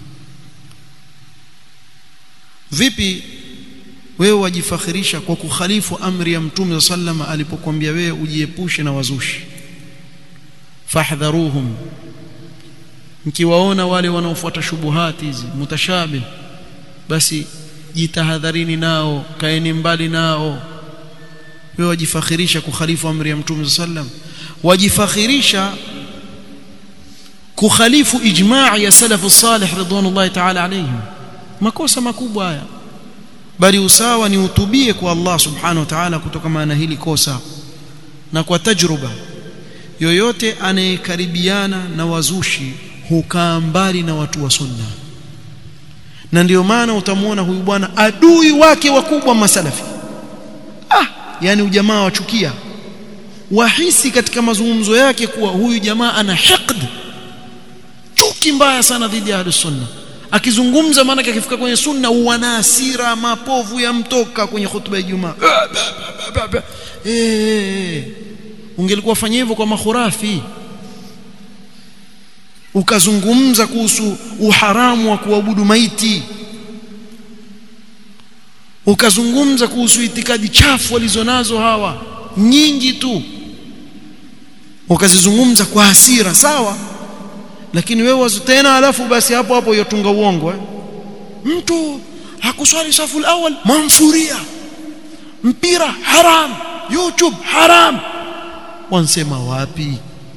vipi wewe wajifakhirisha kwa kukhalifu amri ya mtume sallama alipokuambia wewe ujiepushe na wazushi fahdharuhum mkiwaona wale wanaofuata shubuhati hizi mutashabih basi jitahadharini nao kaeni mbali nao wewe wajifakhirisha kukhalifu amri ya mtume sallam wajifakhirisha kukhalifu ijma' ya salafu salih ridwanullahi ta'ala alayhim makosa makubwa haya bali usawa ni utubie kwa Allah subhanahu wa ta'ala kutokana na hili kosa na kwa tajruba yoyote anayekaribiana na wazushi hukaa mbali na watu wa sunna na ndio maana utamwona huyu bwana adui wake wakubwa masalafi ah yani ujamaa wachukia wahisi katika mazungumzo yake kuwa huyu jamaa ana hiqd chuki mbaya sana dhidi ya sunna akizungumza maana akifika kwenye sunna wana hasira mapovu yamtoka kwenye hutuba ya Ijumaa eh ungelikuwa fanya hivyo kwa makhurafi ukazungumza kuhusu uharamu wa kuabudu maiti ukazungumza kuhusu itikadi chafu walizonazo hawa nyingi tu ukazizungumza kwa hasira sawa lakini wewe tena alafu basi hapo hapo yotunga uongo eh? mtu hakuswali safu awal mansuria mpira haram youtube haram wansema wapi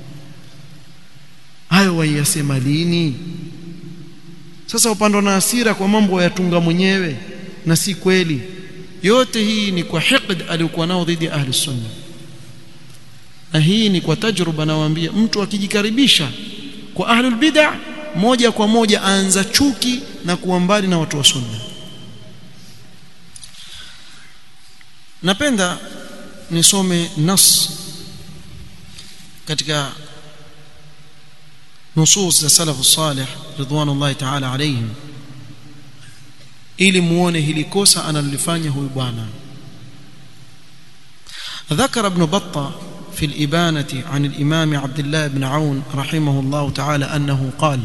hayo waiyasema lini sasa upando na hasira kwa mambo yatunga mwenyewe na si kweli yote hii ni kwa hiqd aliyokuwa nao dhidi ya ahli sunna na hii ni kwa tajruba nawaambia mtu akijikaribisha kwa ahlul bid'ah moja kwa moja aanza chuki na kuwa mbali na watu wa sunna napenda nisome nas katika nusus za salafu salih ridwanullahi ta'ala alayhim ili muone hili kosa analolifanya huyu bwana ذكر ابن بطة في الإبانة عن الإمام عبد الله بن عون رحمه الله تعالى أنه قال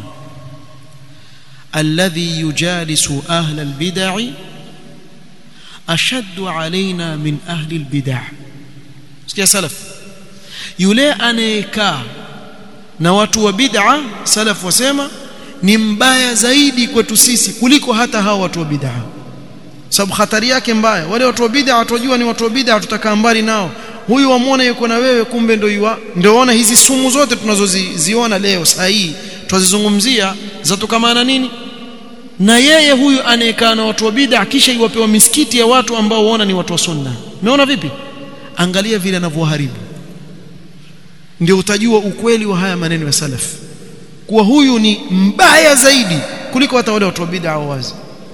الذي يجالس أهل البدع أشد علينا من أهل البدع sikia salaf yule anayekaa na watu wa bid'a salaf wasema ni mbaya zaidi kwetu sisi kuliko hata hao watu wa bid'a sababu hatari yake mbaya wale watu wa bid'a watojua ni watu wa bid'a tutakaa mbali nao huyu wamwona yuko na wewe kumbe ndio yua ndio ona hizi sumu zote tunazoziona leo saa hii twazizungumzia zatokamana nini na yeye huyu anayekaa na watu wa bid'a kisha iwapewa misikiti ya watu ambao waona ni watu wa sunna umeona vipi angalia vile anavyoharibu ndio utajua ukweli wa haya maneno ya salaf kuwa huyu ni mbaya zaidi kuliko hata wale watu wa bid'a wazi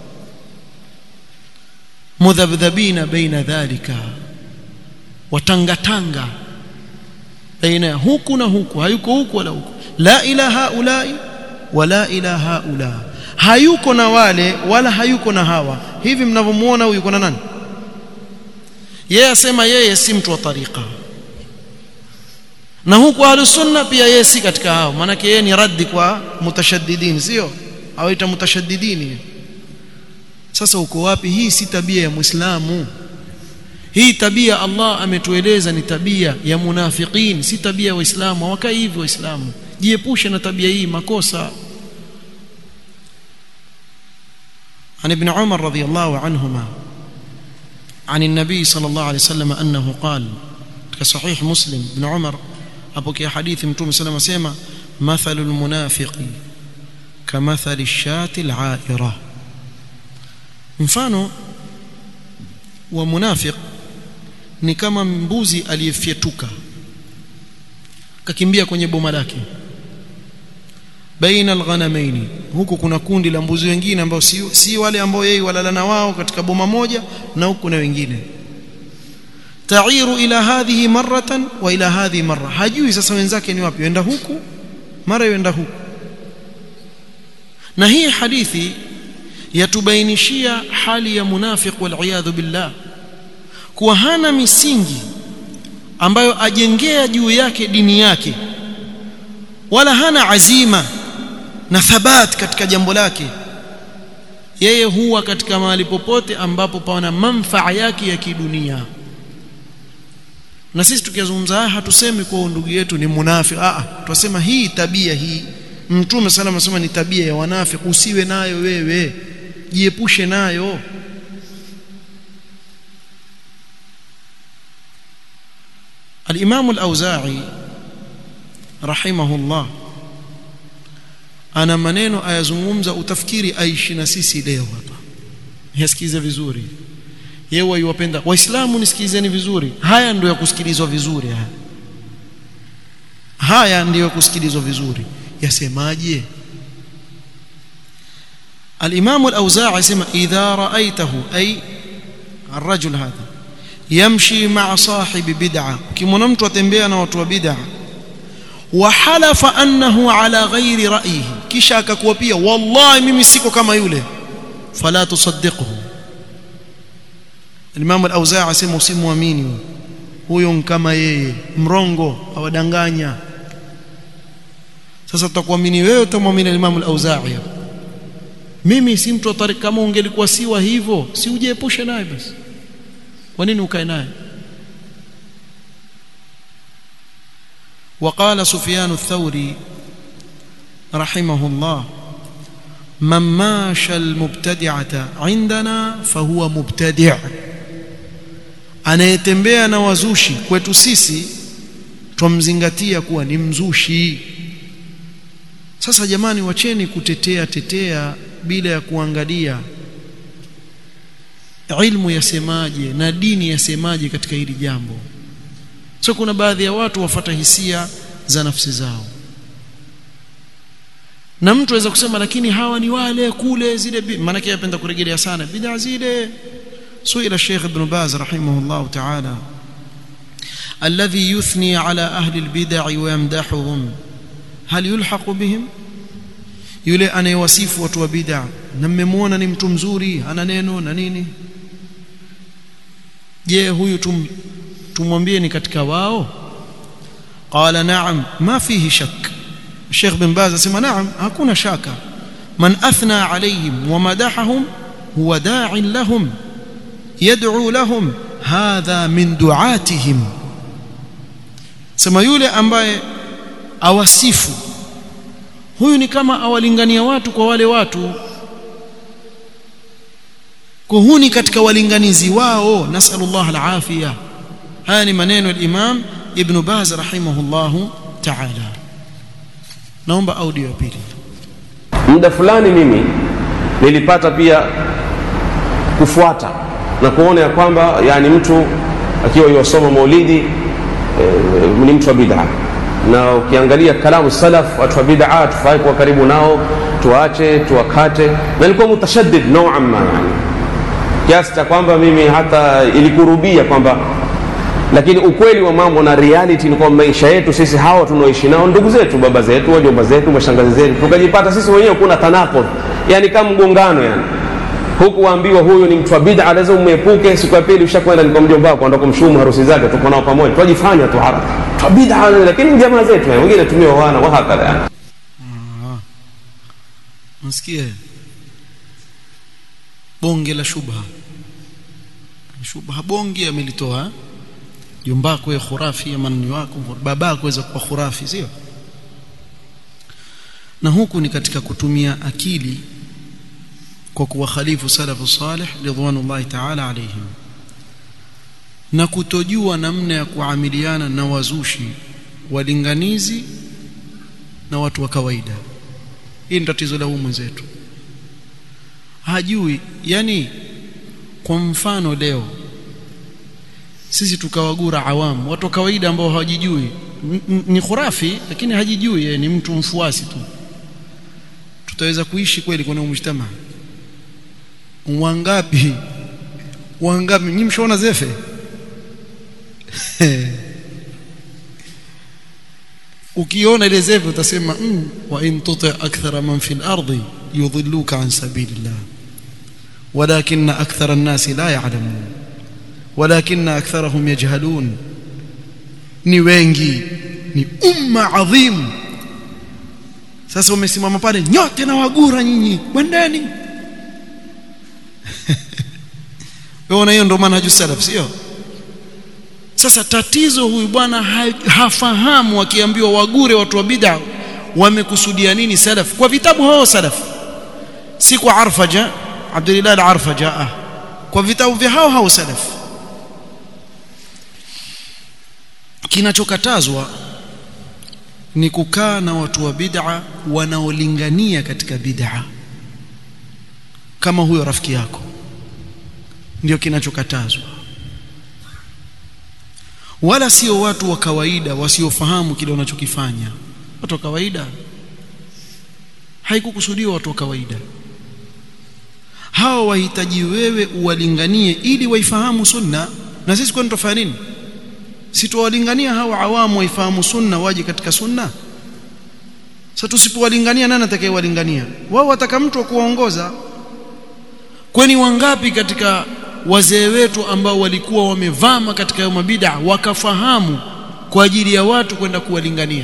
mudhabdhabina baina dhalika watangatanga baina huku na huku hayuko huku wala huku la ilaha ulai wala ilaha ula hayuko na wale wala hayuko na hawa hivi mnavyomuona huyu yuko na nani yeye asema yeye si mtu wa tariqa na huku ahlus sunna pia yeye si katika hao maana yeye ni raddi kwa mutashaddidin sio awaita mutashaddidini sasa uko wapi hii si tabia ya muislamu hii tabia Allah ametueleza ni tabia ya munafiqin si tabia ya waislamu hawakai hivyo waislamu jiepushe na tabia hii makosa عن ابن عمر رضي الله عنهما عن النبي صلى الله عليه وسلم أنه قال كصحيح مسلم ابن عمر أبوكي حديث متوم سلم سيما مثل المنافق كمثل الشاة العائرة mfano wa munafiq ni kama mbuzi aliyefyetuka kakimbia kwenye boma lake baina alghanamaini huku kuna kundi la mbuzi wengine ambao si, si wale ambao yeye walala na wao katika boma moja na huku na wengine tairu ila hadhihi maratan wa ila hadhihi marra hajui sasa wenzake ni wapi yenda huku mara yenda huku na hii hadithi yatubainishia hali ya munafiq wal billah kuwa hana misingi ambayo ajengea juu yake dini yake wala hana azima na thabat katika jambo lake yeye huwa katika mahali popote ambapo pana manfaa yake ya kidunia na sisi tukizungumza haya hatusemi kwa ndugu yetu ni munafiki ah tunasema hii tabia hii mtume sallallahu alayhi wasallam ni tabia ya wanafiki usiwe nayo wewe jiepushe nayo الإمام الأوزاعي رحمه الله ana maneno ayazungumza utafikiri aishi na sisi leo hapa yasikize vizuri yeye yuwapenda waislamu nisikizeni vizuri haya ndio ya kusikilizwa vizuri haya haya ndio ya kusikilizwa vizuri yasemaje الإمام الأوزاعي يسمى إذا رأيته أي الرجل هذا يمشي مع صاحب بدعة كما mtu atembea na watu wa bid'a وحلف أنه على غير رأيه kisha akakuwa pia wallahi mimi siko kama yule fala tusaddiqhu Imam al-Auza'i asema usimwamini huyo kama yeye mrongo awadanganya sasa tutakuamini wewe utamwamini Imam al-Auza'i mimi si mtu wa kama ungelikuwa siwa hivyo si ujiepushe naye basi kwa nini ukae naye وقال سفيان الثوري رحمه الله من ماشى المبتدعة عندنا فهو مبتدع anayetembea na wazushi kwetu sisi twamzingatia kuwa ni mzushi sasa jamani wacheni kutetea tetea bila ya kuangalia ilmu yasemaje na dini yasemaje katika hili jambo so kuna baadhi ya watu wafata hisia za nafsi zao na mtu aweza kusema lakini hawa ni wale kule zile maana yake yapenda kurejelea sana bid'a zile suila Sheikh Ibn Baz rahimahullah ta'ala alladhi yuthni ala ahli albid'a wa yamdahuhum hal yulhaq bihim yule anayewasifu watu wa bid'a na mmemwona ni mtu mzuri ana neno na nini je huyu tum tumwambie ni katika wao qala na'am ma fihi shak Sheikh bin Baz asema na'am hakuna shaka man athna alayhim wa madahahum huwa da'in lahum yad'u lahum hadha min du'atihim sema yule ambaye awasifu huyu ni kama awalingania watu kwa wale watu kuhuni katika walinganizi wao nasallallahu alafia haya ni maneno al-Imam Ibn Baz rahimahullahu ta'ala naomba audio ya pili muda fulani mimi nilipata pia kufuata na kuona ya kwamba yani mtu akiwa yosoma maulidi e, ni mtu wa bid'a na ukiangalia kalamu salaf watu wa bid'a tufai kuwa karibu nao tuache tuwakate na nilikuwa mutashaddid nauan ma yani kiasi cha kwamba mimi hata ilikurubia kwamba lakini ukweli wa mambo na reality ni kwamba maisha yetu sisi hawa tunaoishi nao ndugu zetu baba zetu wajomba zetu mashangazi zetu tukajipata sisi wenyewe kuna tanakudh yani kama mgongano yani huku waambiwa huyu ni mtu wa bid'a lazima umwepuke siku ya pili ushakwenda ni kwa mjomba wako ndo kumshumu harusi zake tuko nao pamoja twajifanya tu haraka tu bid'a lakini jamaa zetu yani wengine tumia wana wa hakala yani msikie bonge la shubha shubha bonge amelitoa jombako ya khurafi ya manni wako babako waweza kuwa khurafi sio na huku ni katika kutumia akili kwa kuwakhalifu salafu salih ridwanullahi ta'ala alayhim na kutojua namna ya kuamiliana na wazushi walinganizi na watu wa kawaida hii ni tatizo la humu mwenzetu hajui yani kwa mfano leo sisi tukawagura awamu watu wa kawaida ambao hawajijui ni khurafi lakini hajijui yeye ni mtu mfuasi tu tutaweza kuishi kweli kwenye mujtama wangapi wangapi nyinyi mshaona zefe ukiona ile zefe utasema mm, wa in tuti akthara man fil ardi yudhilluka an sabilillah ولكن أكثر الناس لا يعلمون ولكن أكثرهم يجهلون ni wengi ni umma adhim sasa umesimama pale nyote na wagura nyinyi kwendeni wewe hiyo ndio maana salaf sio sasa tatizo huyu bwana hafahamu akiambiwa wagure watu wa bid'a wamekusudia nini salaf kwa vitabu hao salaf si kwa arfaja Abdullah al-Arfaja kwa vitabu vya hao hao salaf kinachokatazwa ni kukaa na watu wa bid'a wanaolingania katika bid'a kama huyo rafiki yako ndio kinachokatazwa wala sio watu wa kawaida wasiofahamu kile unachokifanya watu wa kawaida haikukusudiwa watu wa kawaida hao wahitaji wewe uwalinganie ili waifahamu sunna na sisi kwani tufanya nini si tuwalingania hao awamu waifahamu sunna waje katika sunna sasa tusipowalingania nani atakayewalingania wao wataka mtu wa kuwaongoza kwani wangapi katika wazee wetu ambao walikuwa wamevama katika hayo mabida wakafahamu kwa ajili ya watu kwenda kuwalingania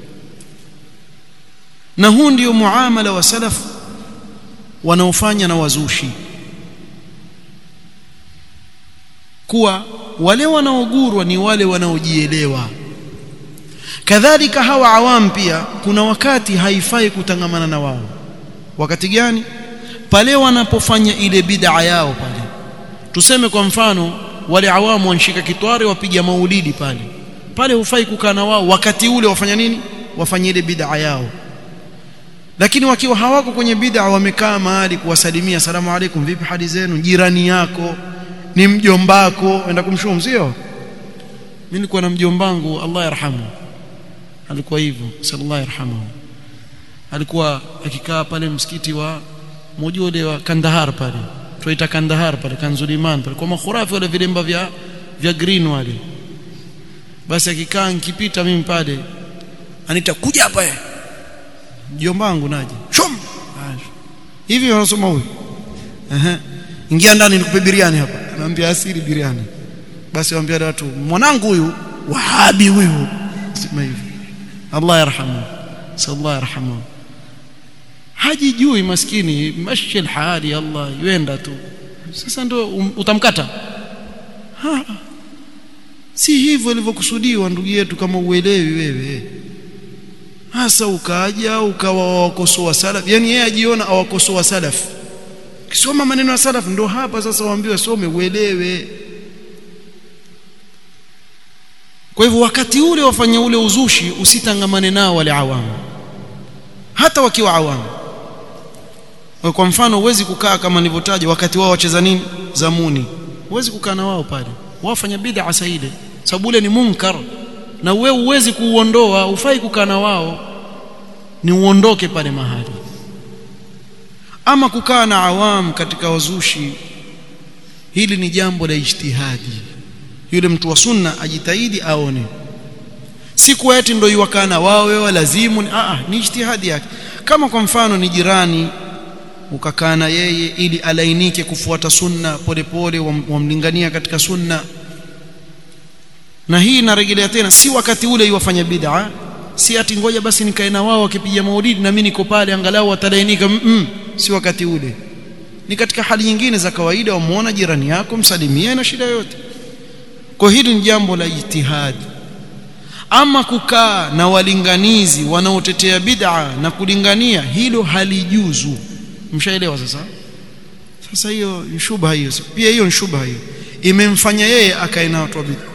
na huu ndio muamala wa salaf wanaofanya na wazushi kuwa wale wanaogurwa ni wale wanaojielewa kadhalika hawa awam pia kuna wakati haifai kutangamana na wao wakati gani pale wanapofanya ile bid'a yao pale tuseme kwa mfano wale awamu wanshika kitware wapiga maulidi pale pale hufai kukaa na wao wakati ule wafanya nini wafanye ile bid'a yao lakini wakiwa hawako kwenye bid'a wamekaa mahali kuwasalimia salamu alaikum vipi hali zenu jirani yako ni mjombako enda kumshumu sio mimi nilikuwa na mjombangu Allah yarhamu alikuwa hivyo sallallahu yarhamu alikuwa akikaa pale msikiti wa mmoja ule wa Kandahar pale tuita Kandahar pale Kanzuliman pale kwa makhurafi wale vilemba vya vya green wale basi akikaa nikipita mimi pale anita kuja hapa eh mjomba wangu naje shum hivi wanasoma huyu ehe ingia ndani nikupe biriani hapa anaambia asili biriani basi waambia watu mwanangu huyu wahabi huyu sema hivi Allah yarhamu sallallahu yarhamu hajijui maskini mashi hali Allah yuenda tu sasa ndo um, utamkata ha. si hivyo ilivyokusudiwa ndugu yetu kama uelewi wewe hasa ukaja ukawa wakosoa salaf yani yeye ajiona awakosoa salaf kisoma maneno ya salaf ndo hapa sasa waambiwe some uelewe kwa hivyo wakati ule wafanye ule uzushi usitangamane nao wale awamu hata wakiwa awamu kwa mfano huwezi kukaa kama nilivyotaja wakati wao wacheza nini zamuni huwezi kukaa na wao pale wafanya bid'a saide sababu ule ni munkar na wewe huwezi kuuondoa ufai kukaa na wao ni uondoke pale mahali ama kukaa na awam katika wazushi hili ni jambo la ijtihadi yule mtu wa sunna ajitahidi aone si kwa eti ndio iwakana wao wewe lazimu ni, a ni ijtihadi yake kama kwa mfano ni jirani ukakaa na yeye ili alainike kufuata sunna polepole wamlingania katika sunna na hii inarejelea tena si wakati ule iwafanya bid'a si ati ngoja basi nikae na wao wakipiga maulidi na mimi niko pale angalau watalainika mm -mm, si wakati ule ni katika hali nyingine za kawaida wamuona jirani yako msalimie na shida yote kwa hili ni jambo la ijtihadi ama kukaa na walinganizi wanaotetea bid'a na kulingania hilo halijuzu mshaelewa sasa sasa hiyo ni shubha hiyo pia hiyo ni shubha hiyo imemfanya yeye akae na watu wa bid'a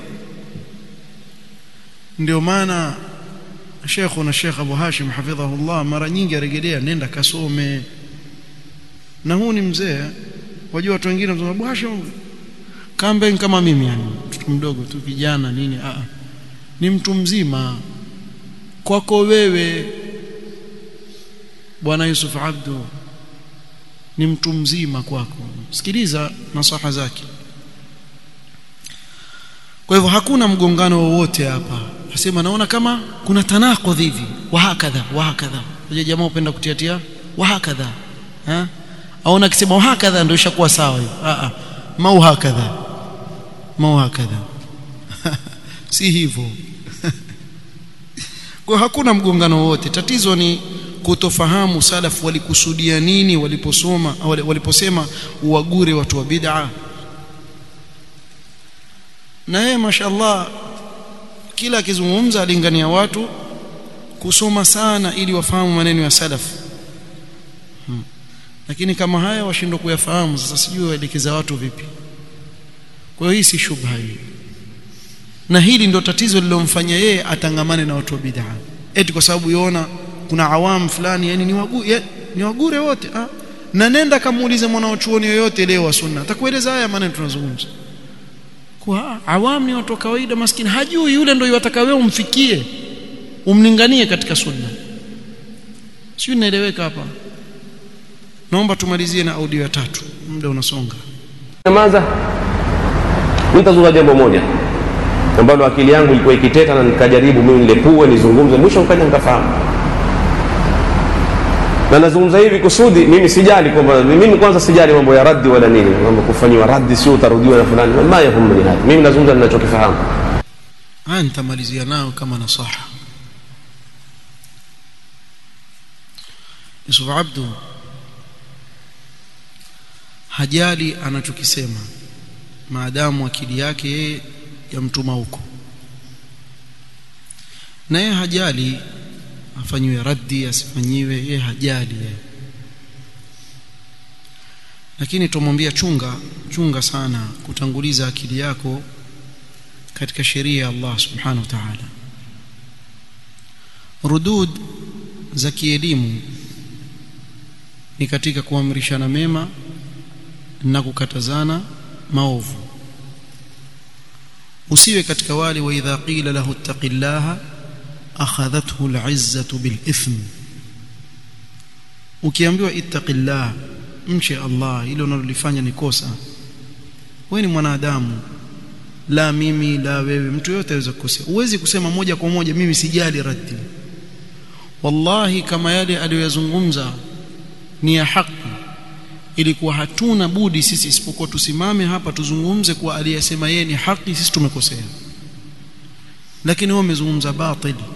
ndio maana Sheikh na Sheikh Abu Hashim hafidhahullah mara nyingi arejelea nenda kasome na huu ni mzee wajua watu wengine wanasema Abu Hashim kambe kama mimi yani mtoto mdogo tu kijana nini a ni mtu mzima kwako wewe bwana Yusuf Abdu ni mtu mzima kwako sikiliza nasaha zake kwa hivyo hakuna mgongano wowote hapa nasema naona kama kuna tanaqudh hivi wa hakadha wa hakadha unajua jamaa upenda kutiatia wa hakadha ha aona akisema wa hakadha ndio ishakuwa sawa hiyo a a mau hakadha mau hakadha si hivyo kwa hakuna mgongano wowote tatizo ni kutofahamu salaf walikusudia nini waliposoma waliposema uwagure watu wa bid'a na yeye mashallah kila akizungumza alingania watu kusoma sana ili wafahamu maneno ya salaf hmm. lakini kama haya washindwa kuyafahamu sasa sijui waelekeza watu vipi kwa hiyo hii si shubha hii na hili ndo tatizo lilomfanya yeye atangamane na watu wa bid'a eti kwa sababu yona kuna awamu fulani yani ni wagure ya, ni wagure wote ah na nenda kamuulize mwanachuoni yoyote leo wa sunna atakueleza haya maneno tunazungumza kwa awamu ni watu wa kawaida maskini hajui yule ndio yataka wewe umfikie umlinganie katika sunna sio inaeleweka hapa naomba tumalizie na audio ya tatu muda unasonga nyamaza nitazungumza jambo moja ambalo akili yangu ilikuwa ikiteta na nikajaribu mimi nilepue nizungumze mwisho nikaja nikafahamu na nazungumza hivi kusudi mimi sijali kwamba mimi kwanza sijali mambo ya raddi wala nini mambo kufanyiwa raddi sio utarudiwa na fulani ma yahumni hadi mimi nazungumza ninachokifahamu haya nitamalizia nayo kama nasaha Yusuf Abdu hajali anachokisema maadamu akili yake yeye yamtuma huko na yeye hajali afanyiwe raddi asifanyiwe yeye hajali yeye lakini tumwambia chunga chunga sana kutanguliza akili yako katika sheria ya Allah subhanahu wa ta'ala rudud za kielimu ni katika kuamrishana mema na kukatazana maovu usiwe katika wale wa idha qila lahu ittaqillaha akhadhathu al'izzatu bil ithm ukiambiwa ittaqillah mche Allah ile unalolifanya ni kosa wewe ni mwanadamu la mimi la wewe mtu yote aweza kukosea uwezi kusema moja kwa moja mimi sijali raddi wallahi kama yale aliyoyazungumza ni ya haki ilikuwa hatuna budi sisi isipokuwa tusimame hapa tuzungumze kuwa aliyesema yeye ni haki sisi tumekosea lakini wao wamezungumza batili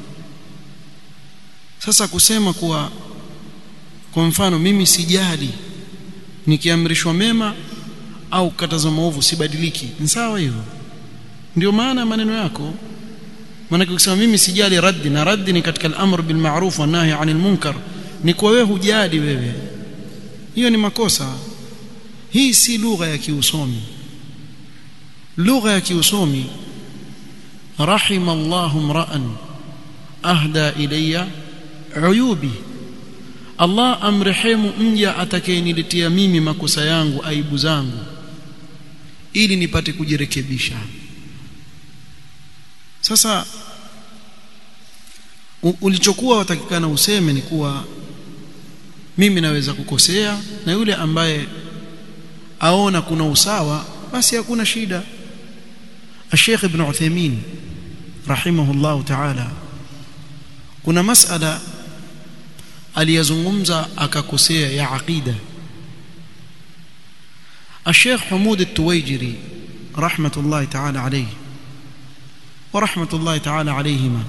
sasa kusema kuwa kwa mfano mimi sijali nikiamrishwa mema au kukatazwa maovu sibadiliki ni sawa hivyo ndio maana maneno yako maana ukisema mimi sijali raddi na raddi ni katika al-amr bil ma'ruf wa nahy 'anil munkar ni kwa wewe hujali wewe hiyo ni makosa hii si lugha ya kiusomi lugha ya kiusomi rahima Allahu mra'an ahda ilayya uyubi Allah amrehemu mja atakayeniletea mimi makosa yangu aibu zangu ili nipate kujirekebisha sasa ulichokuwa watakikana useme ni kuwa mimi naweza kukosea na yule ambaye aona kuna usawa basi hakuna shida Sheikh Ibn Uthaymeen rahimahullah ta'ala kuna masala aliyazungumza akakosea ya aqida Sheikh Humud At-Tuwaijiri rahmatullahi ta'ala alayhi wa rahmatullahi ta'ala alayhima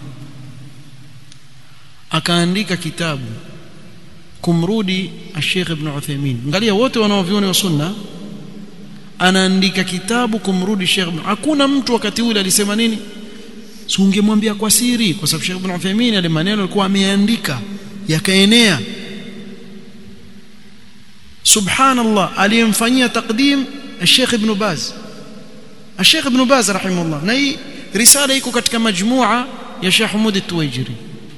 akaandika kitabu kumrudi Sheikh Ibn Uthaymeen angalia wote wanaoviona wa sunna anaandika kitabu kumrudi Sheikh Ibn hakuna mtu wakati ule alisema nini si ungemwambia kwa siri kwa sababu Sheikh Ibn Uthaymeen ale maneno alikuwa ameandika yakaenea subhanallah aliyemfanyia takdim Sheikh Ibn Baz Sheikh Ibn Baz rahimahullah na hii risala iko katika majmua ya Sheikh Humud At-Tuwaijiri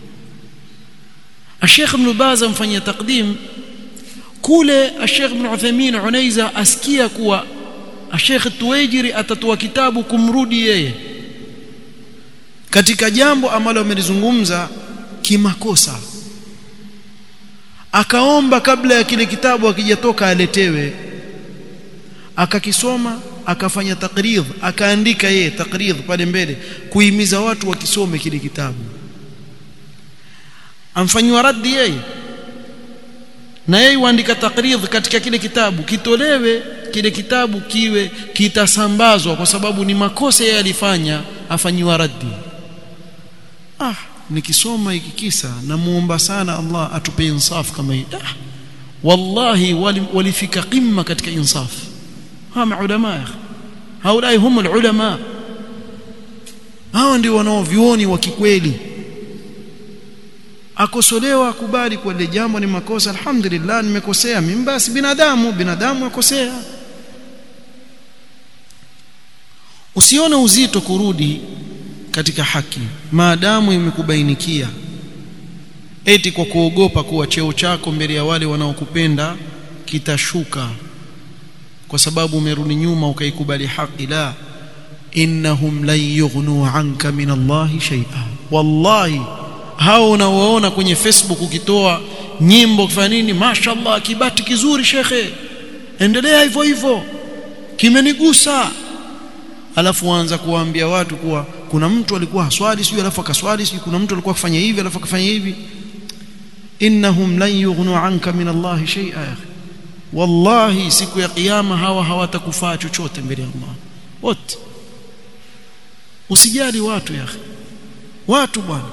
Sheikh Ibn Baz amfanyia takdim kule Sheikh Ibn Uthaymeen Unaiza asikia kuwa Sheikh At-Tuwaijiri atatoa kitabu kumrudi yeye katika jambo ambalo amelizungumza kimakosa akaomba kabla ya kile kitabu akijatoka aletewe akakisoma akafanya takridh akaandika yeye takridh pale mbele kuhimiza watu wakisome kile kitabu amfanywa raddi yeye na yeye huandika takridh katika kile kitabu kitolewe kile kitabu kiwe kitasambazwa kwa sababu ni makosa yeye alifanya afanyiwa raddi ah nikisoma hiki kisa namuomba sana Allah atupe insaf kama hii ah, wallahi walifika wali qimma katika insaf hawa ulama haulai hum ulama hao ndio wanaovioni wa kikweli akosolewa akubali kwa ile jambo ni makosa alhamdulillah nimekosea mimi basi binadamu binadamu akosea usione uzito kurudi katika haki maadamu imekubainikia eti kwa kuogopa kuwa cheo chako mbele ya wale wanaokupenda kitashuka kwa sababu umerudi nyuma ukaikubali haki la innahum lan yughnu anka min Allahi shay'a wallahi hao unaoona kwenye Facebook ukitoa nyimbo kufanya nini mashallah kibati kizuri shekhe endelea hivyo hivyo kimenigusa alafu waanza kuwaambia watu kuwa kuna mtu alikuwa haswali sijui alafu akaswali sijui kuna mtu alikuwa akifanya hivi alafu akafanya hivi innahum lan yughnu anka min Allah shay'a wallahi siku ya kiyama hawa hawatakufaa chochote mbele ya Allah wote usijali watu ya watu bwana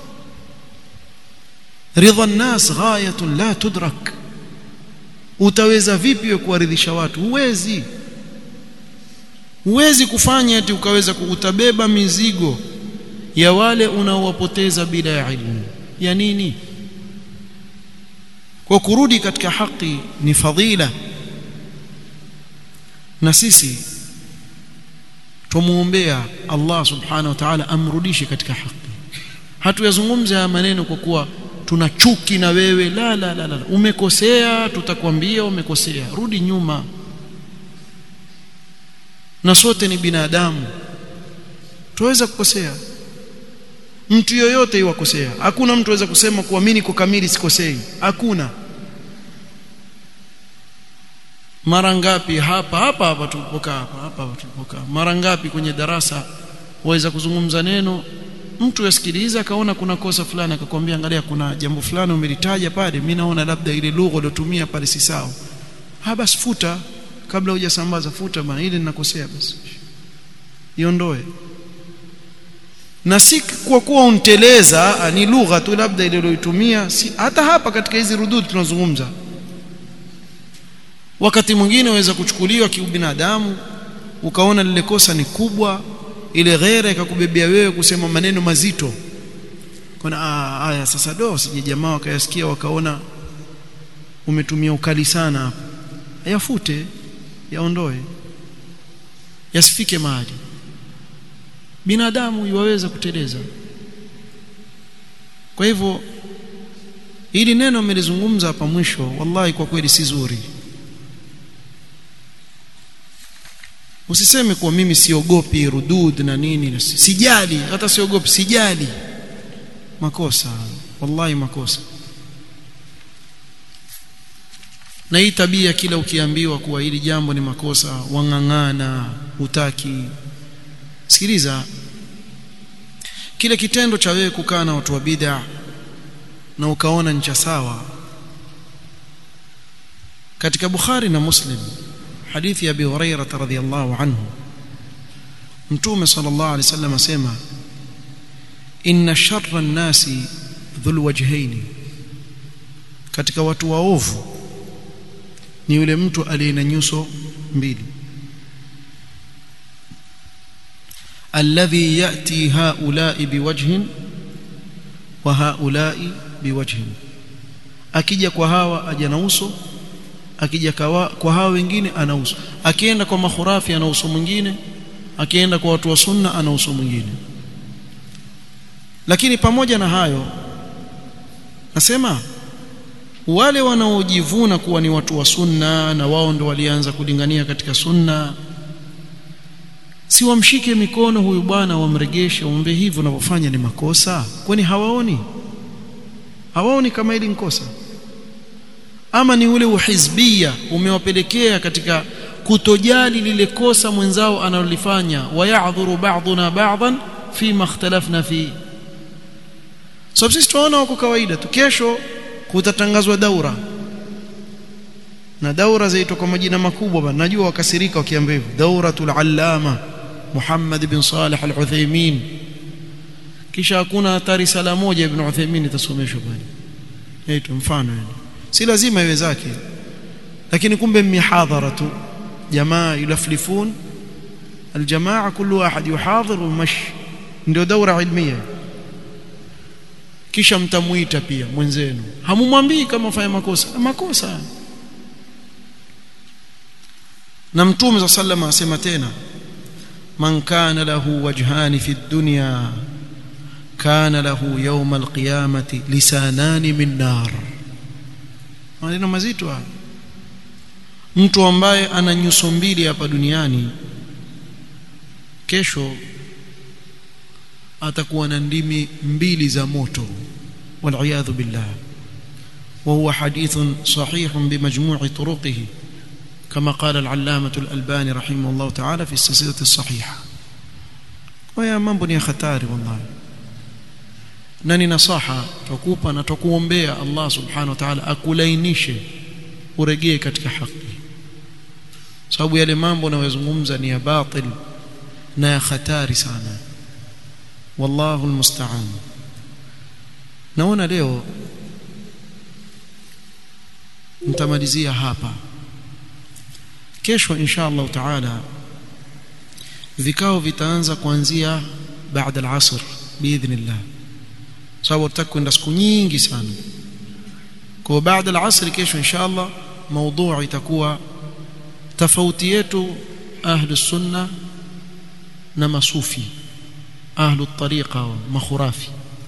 ridha nas ghayatun la tudrak utaweza vipi kuwaridhisha watu huwezi huwezi kufanya ati ukaweza kuutabeba mizigo ya wale unaowapoteza bila ya ilmu ya nini kwa kurudi katika haki ni fadhila na sisi tumuombea Allah subhanahu wa ta'ala amrudishe katika haki hatuyazungumza haya maneno kwa kuwa tuna chuki na wewe la la la, la. umekosea tutakwambia umekosea rudi nyuma na sote ni binadamu tuweza kukosea mtu yoyote iwakosea hakuna mtu aweza kusema kuwa mimi niko kamili sikosei hakuna mara ngapi hapa hapa hapa tulipokaa hapa hapa hapa tulipokaa mara ngapi kwenye darasa waweza kuzungumza neno mtu yasikiliza akaona kuna kosa fulani akakwambia angalia kuna jambo fulani umelitaja pale mimi naona labda ile lugha uliotumia pale si sawa ha basi futa kabla hujasambaza futa bana ile ninakosea basi iondoe na si kwa kuwa unteleza ni lugha tu labda ile uliyotumia si hata hapa katika hizi rudud tunazungumza wakati mwingine waweza kuchukuliwa kiubinadamu ukaona lile kosa ni kubwa ile ghera ikakubebea wewe kusema maneno mazito kuna haya sasa do sije jamaa wakayasikia wakaona umetumia ukali sana hapa yafute yaondoe yasifike mahali binadamu yuwaweza kuteleza kwa hivyo hili neno amelizungumza hapa mwisho wallahi kwa kweli si zuri usiseme kuwa mimi siogopi rudud na nini sijali hata siogopi sijali makosa wallahi makosa na hii tabia kila ukiambiwa kuwa hili jambo ni makosa wang'ang'ana utaki sikiliza kile kitendo cha wewe kukaa na watu wa bid'a na ukaona ni cha sawa katika Bukhari na Muslim hadithi ya Abi Hurairah radhiyallahu anhu Mtume sallallahu alaihi wasallam asema inna sharra an-nasi dhul wajhaini katika watu waovu ni yule mtu aliye na nyuso mbili alladhi yati haula'i biwajhin wa haula'i biwajhin akija kwa hawa aja na uso akija kwa, kwa hawa wengine ana uso akienda kwa makhurafi ana uso mwingine akienda kwa watu wa sunna ana uso mwingine lakini pamoja na hayo nasema wale wanaojivuna kuwa ni watu wa sunna na wao ndo walianza kulingania katika sunna si wamshike mikono huyu bwana wamregeshe wamwambie hivi unavyofanya ni makosa kwani hawaoni hawaoni kama hili ni kosa ama ni ule uhizbia umewapelekea katika kutojali lile kosa mwenzao analolifanya wayadhuru ba'duna ba'dhan fima ikhtalafna fi sababu so, sisi tunaona wako kawaida tu kesho kutatangazwa daura na daura zaitwa kwa majina makubwa bana najua wakasirika wakiambia hivyo dauratul allama Muhammad bin Salih al-Uthaymeen kisha hakuna hata risala moja ibn Uthaymeen itasomeshwa pale yetu mfano yani si lazima iwe zake lakini kumbe mihadhara tu jamaa yulaflifun aljamaa kullu ahad yuhadhir wa ndio daura ilmia kisha mtamuita pia mwenzenu hamumwambii kama fanya makosa makosa na mtume za sallama asema tena man kana lahu wajhani fi dunya kana lahu yawm alqiyamati lisanani min nar maneno mazito haya mtu ambaye ana nyuso mbili hapa duniani kesho atakuwa na ndimi mbili za moto والعياذ بالله وهو حديث صحيح بمجموع طرقه كما قال العلامة الألباني رحمه الله تعالى في السلسلة الصحيحة ويا mambo ni hatari wallahi na ni nasaha tukupa na tukuombea Allah subhanahu wa ta'ala akulainishe uregee katika haki sababu yale mambo unayozungumza ni ya batil na ya hatari sana wallahu almusta'an naona leo nitamalizia hapa kesho insha Allah taala vikao vitaanza kuanzia baada al-asr biidhnillah sababu tutakwenda siku nyingi sana kwa baada al-asr kesho insha Allah موضوع itakuwa tofauti yetu ahlus sunna na masufi ahlu tariqa wa makhurafi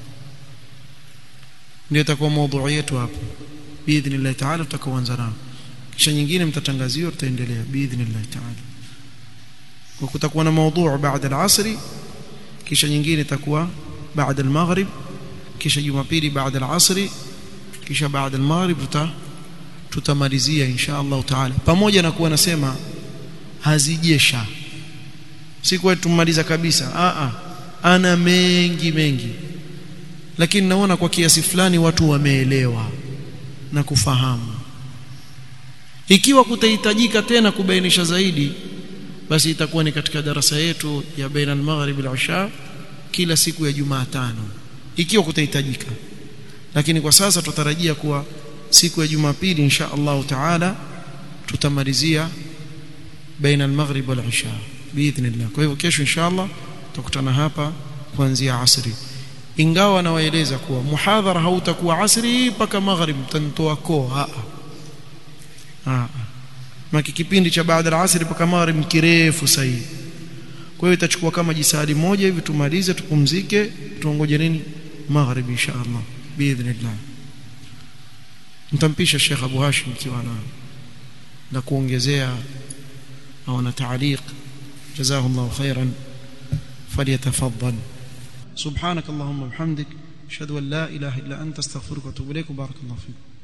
ndio itakuwa mada yetu hapo biidhnillah taala tutakaoanza nao kisha nyingine mtatangaziwa tutaendelea biidhnillah taala kwa kutakuwa na mada baada al-asri kisha nyingine itakuwa baada al-maghrib kisha jumapili baada al-asri kisha baada al-maghrib tuta tutamalizia insha Allah taala pamoja na kuwa nasema hazijesha si kwa tumaliza kabisa a a ana mengi mengi lakini naona kwa kiasi fulani watu wameelewa na kufahamu ikiwa kutahitajika tena kubainisha zaidi basi itakuwa ni katika darasa yetu ya baina al-maghrib al-isha kila siku ya Jumatano ikiwa kutahitajika lakini kwa sasa tutarajia kuwa siku ya Jumapili insha Allah taala tutamalizia baina al-maghrib wal-isha biidhnillah kwa hivyo kesho insha Allah tutakutana hapa kuanzia asri ingawa nawaeleza kuwa muhadhara hautakuwa asri mpaka maghrib mtantoa koo a a maki kipindi cha baada ya asri mpaka maghrib kirefu sahihi kwa hiyo itachukua kama jisadi moja hivi tumalize tupumzike tuongoje nini maghrib insha Allah biidhnillah mtampisha Sheikh Abu Hashim kiwa na na kuongezea au na taaliq جزاه الله خيرا فليتفضل سبحانك اللهم وبحمدك اشهد ان لا اله الا انت استغفرك واتوب اليك وبارك الله فيك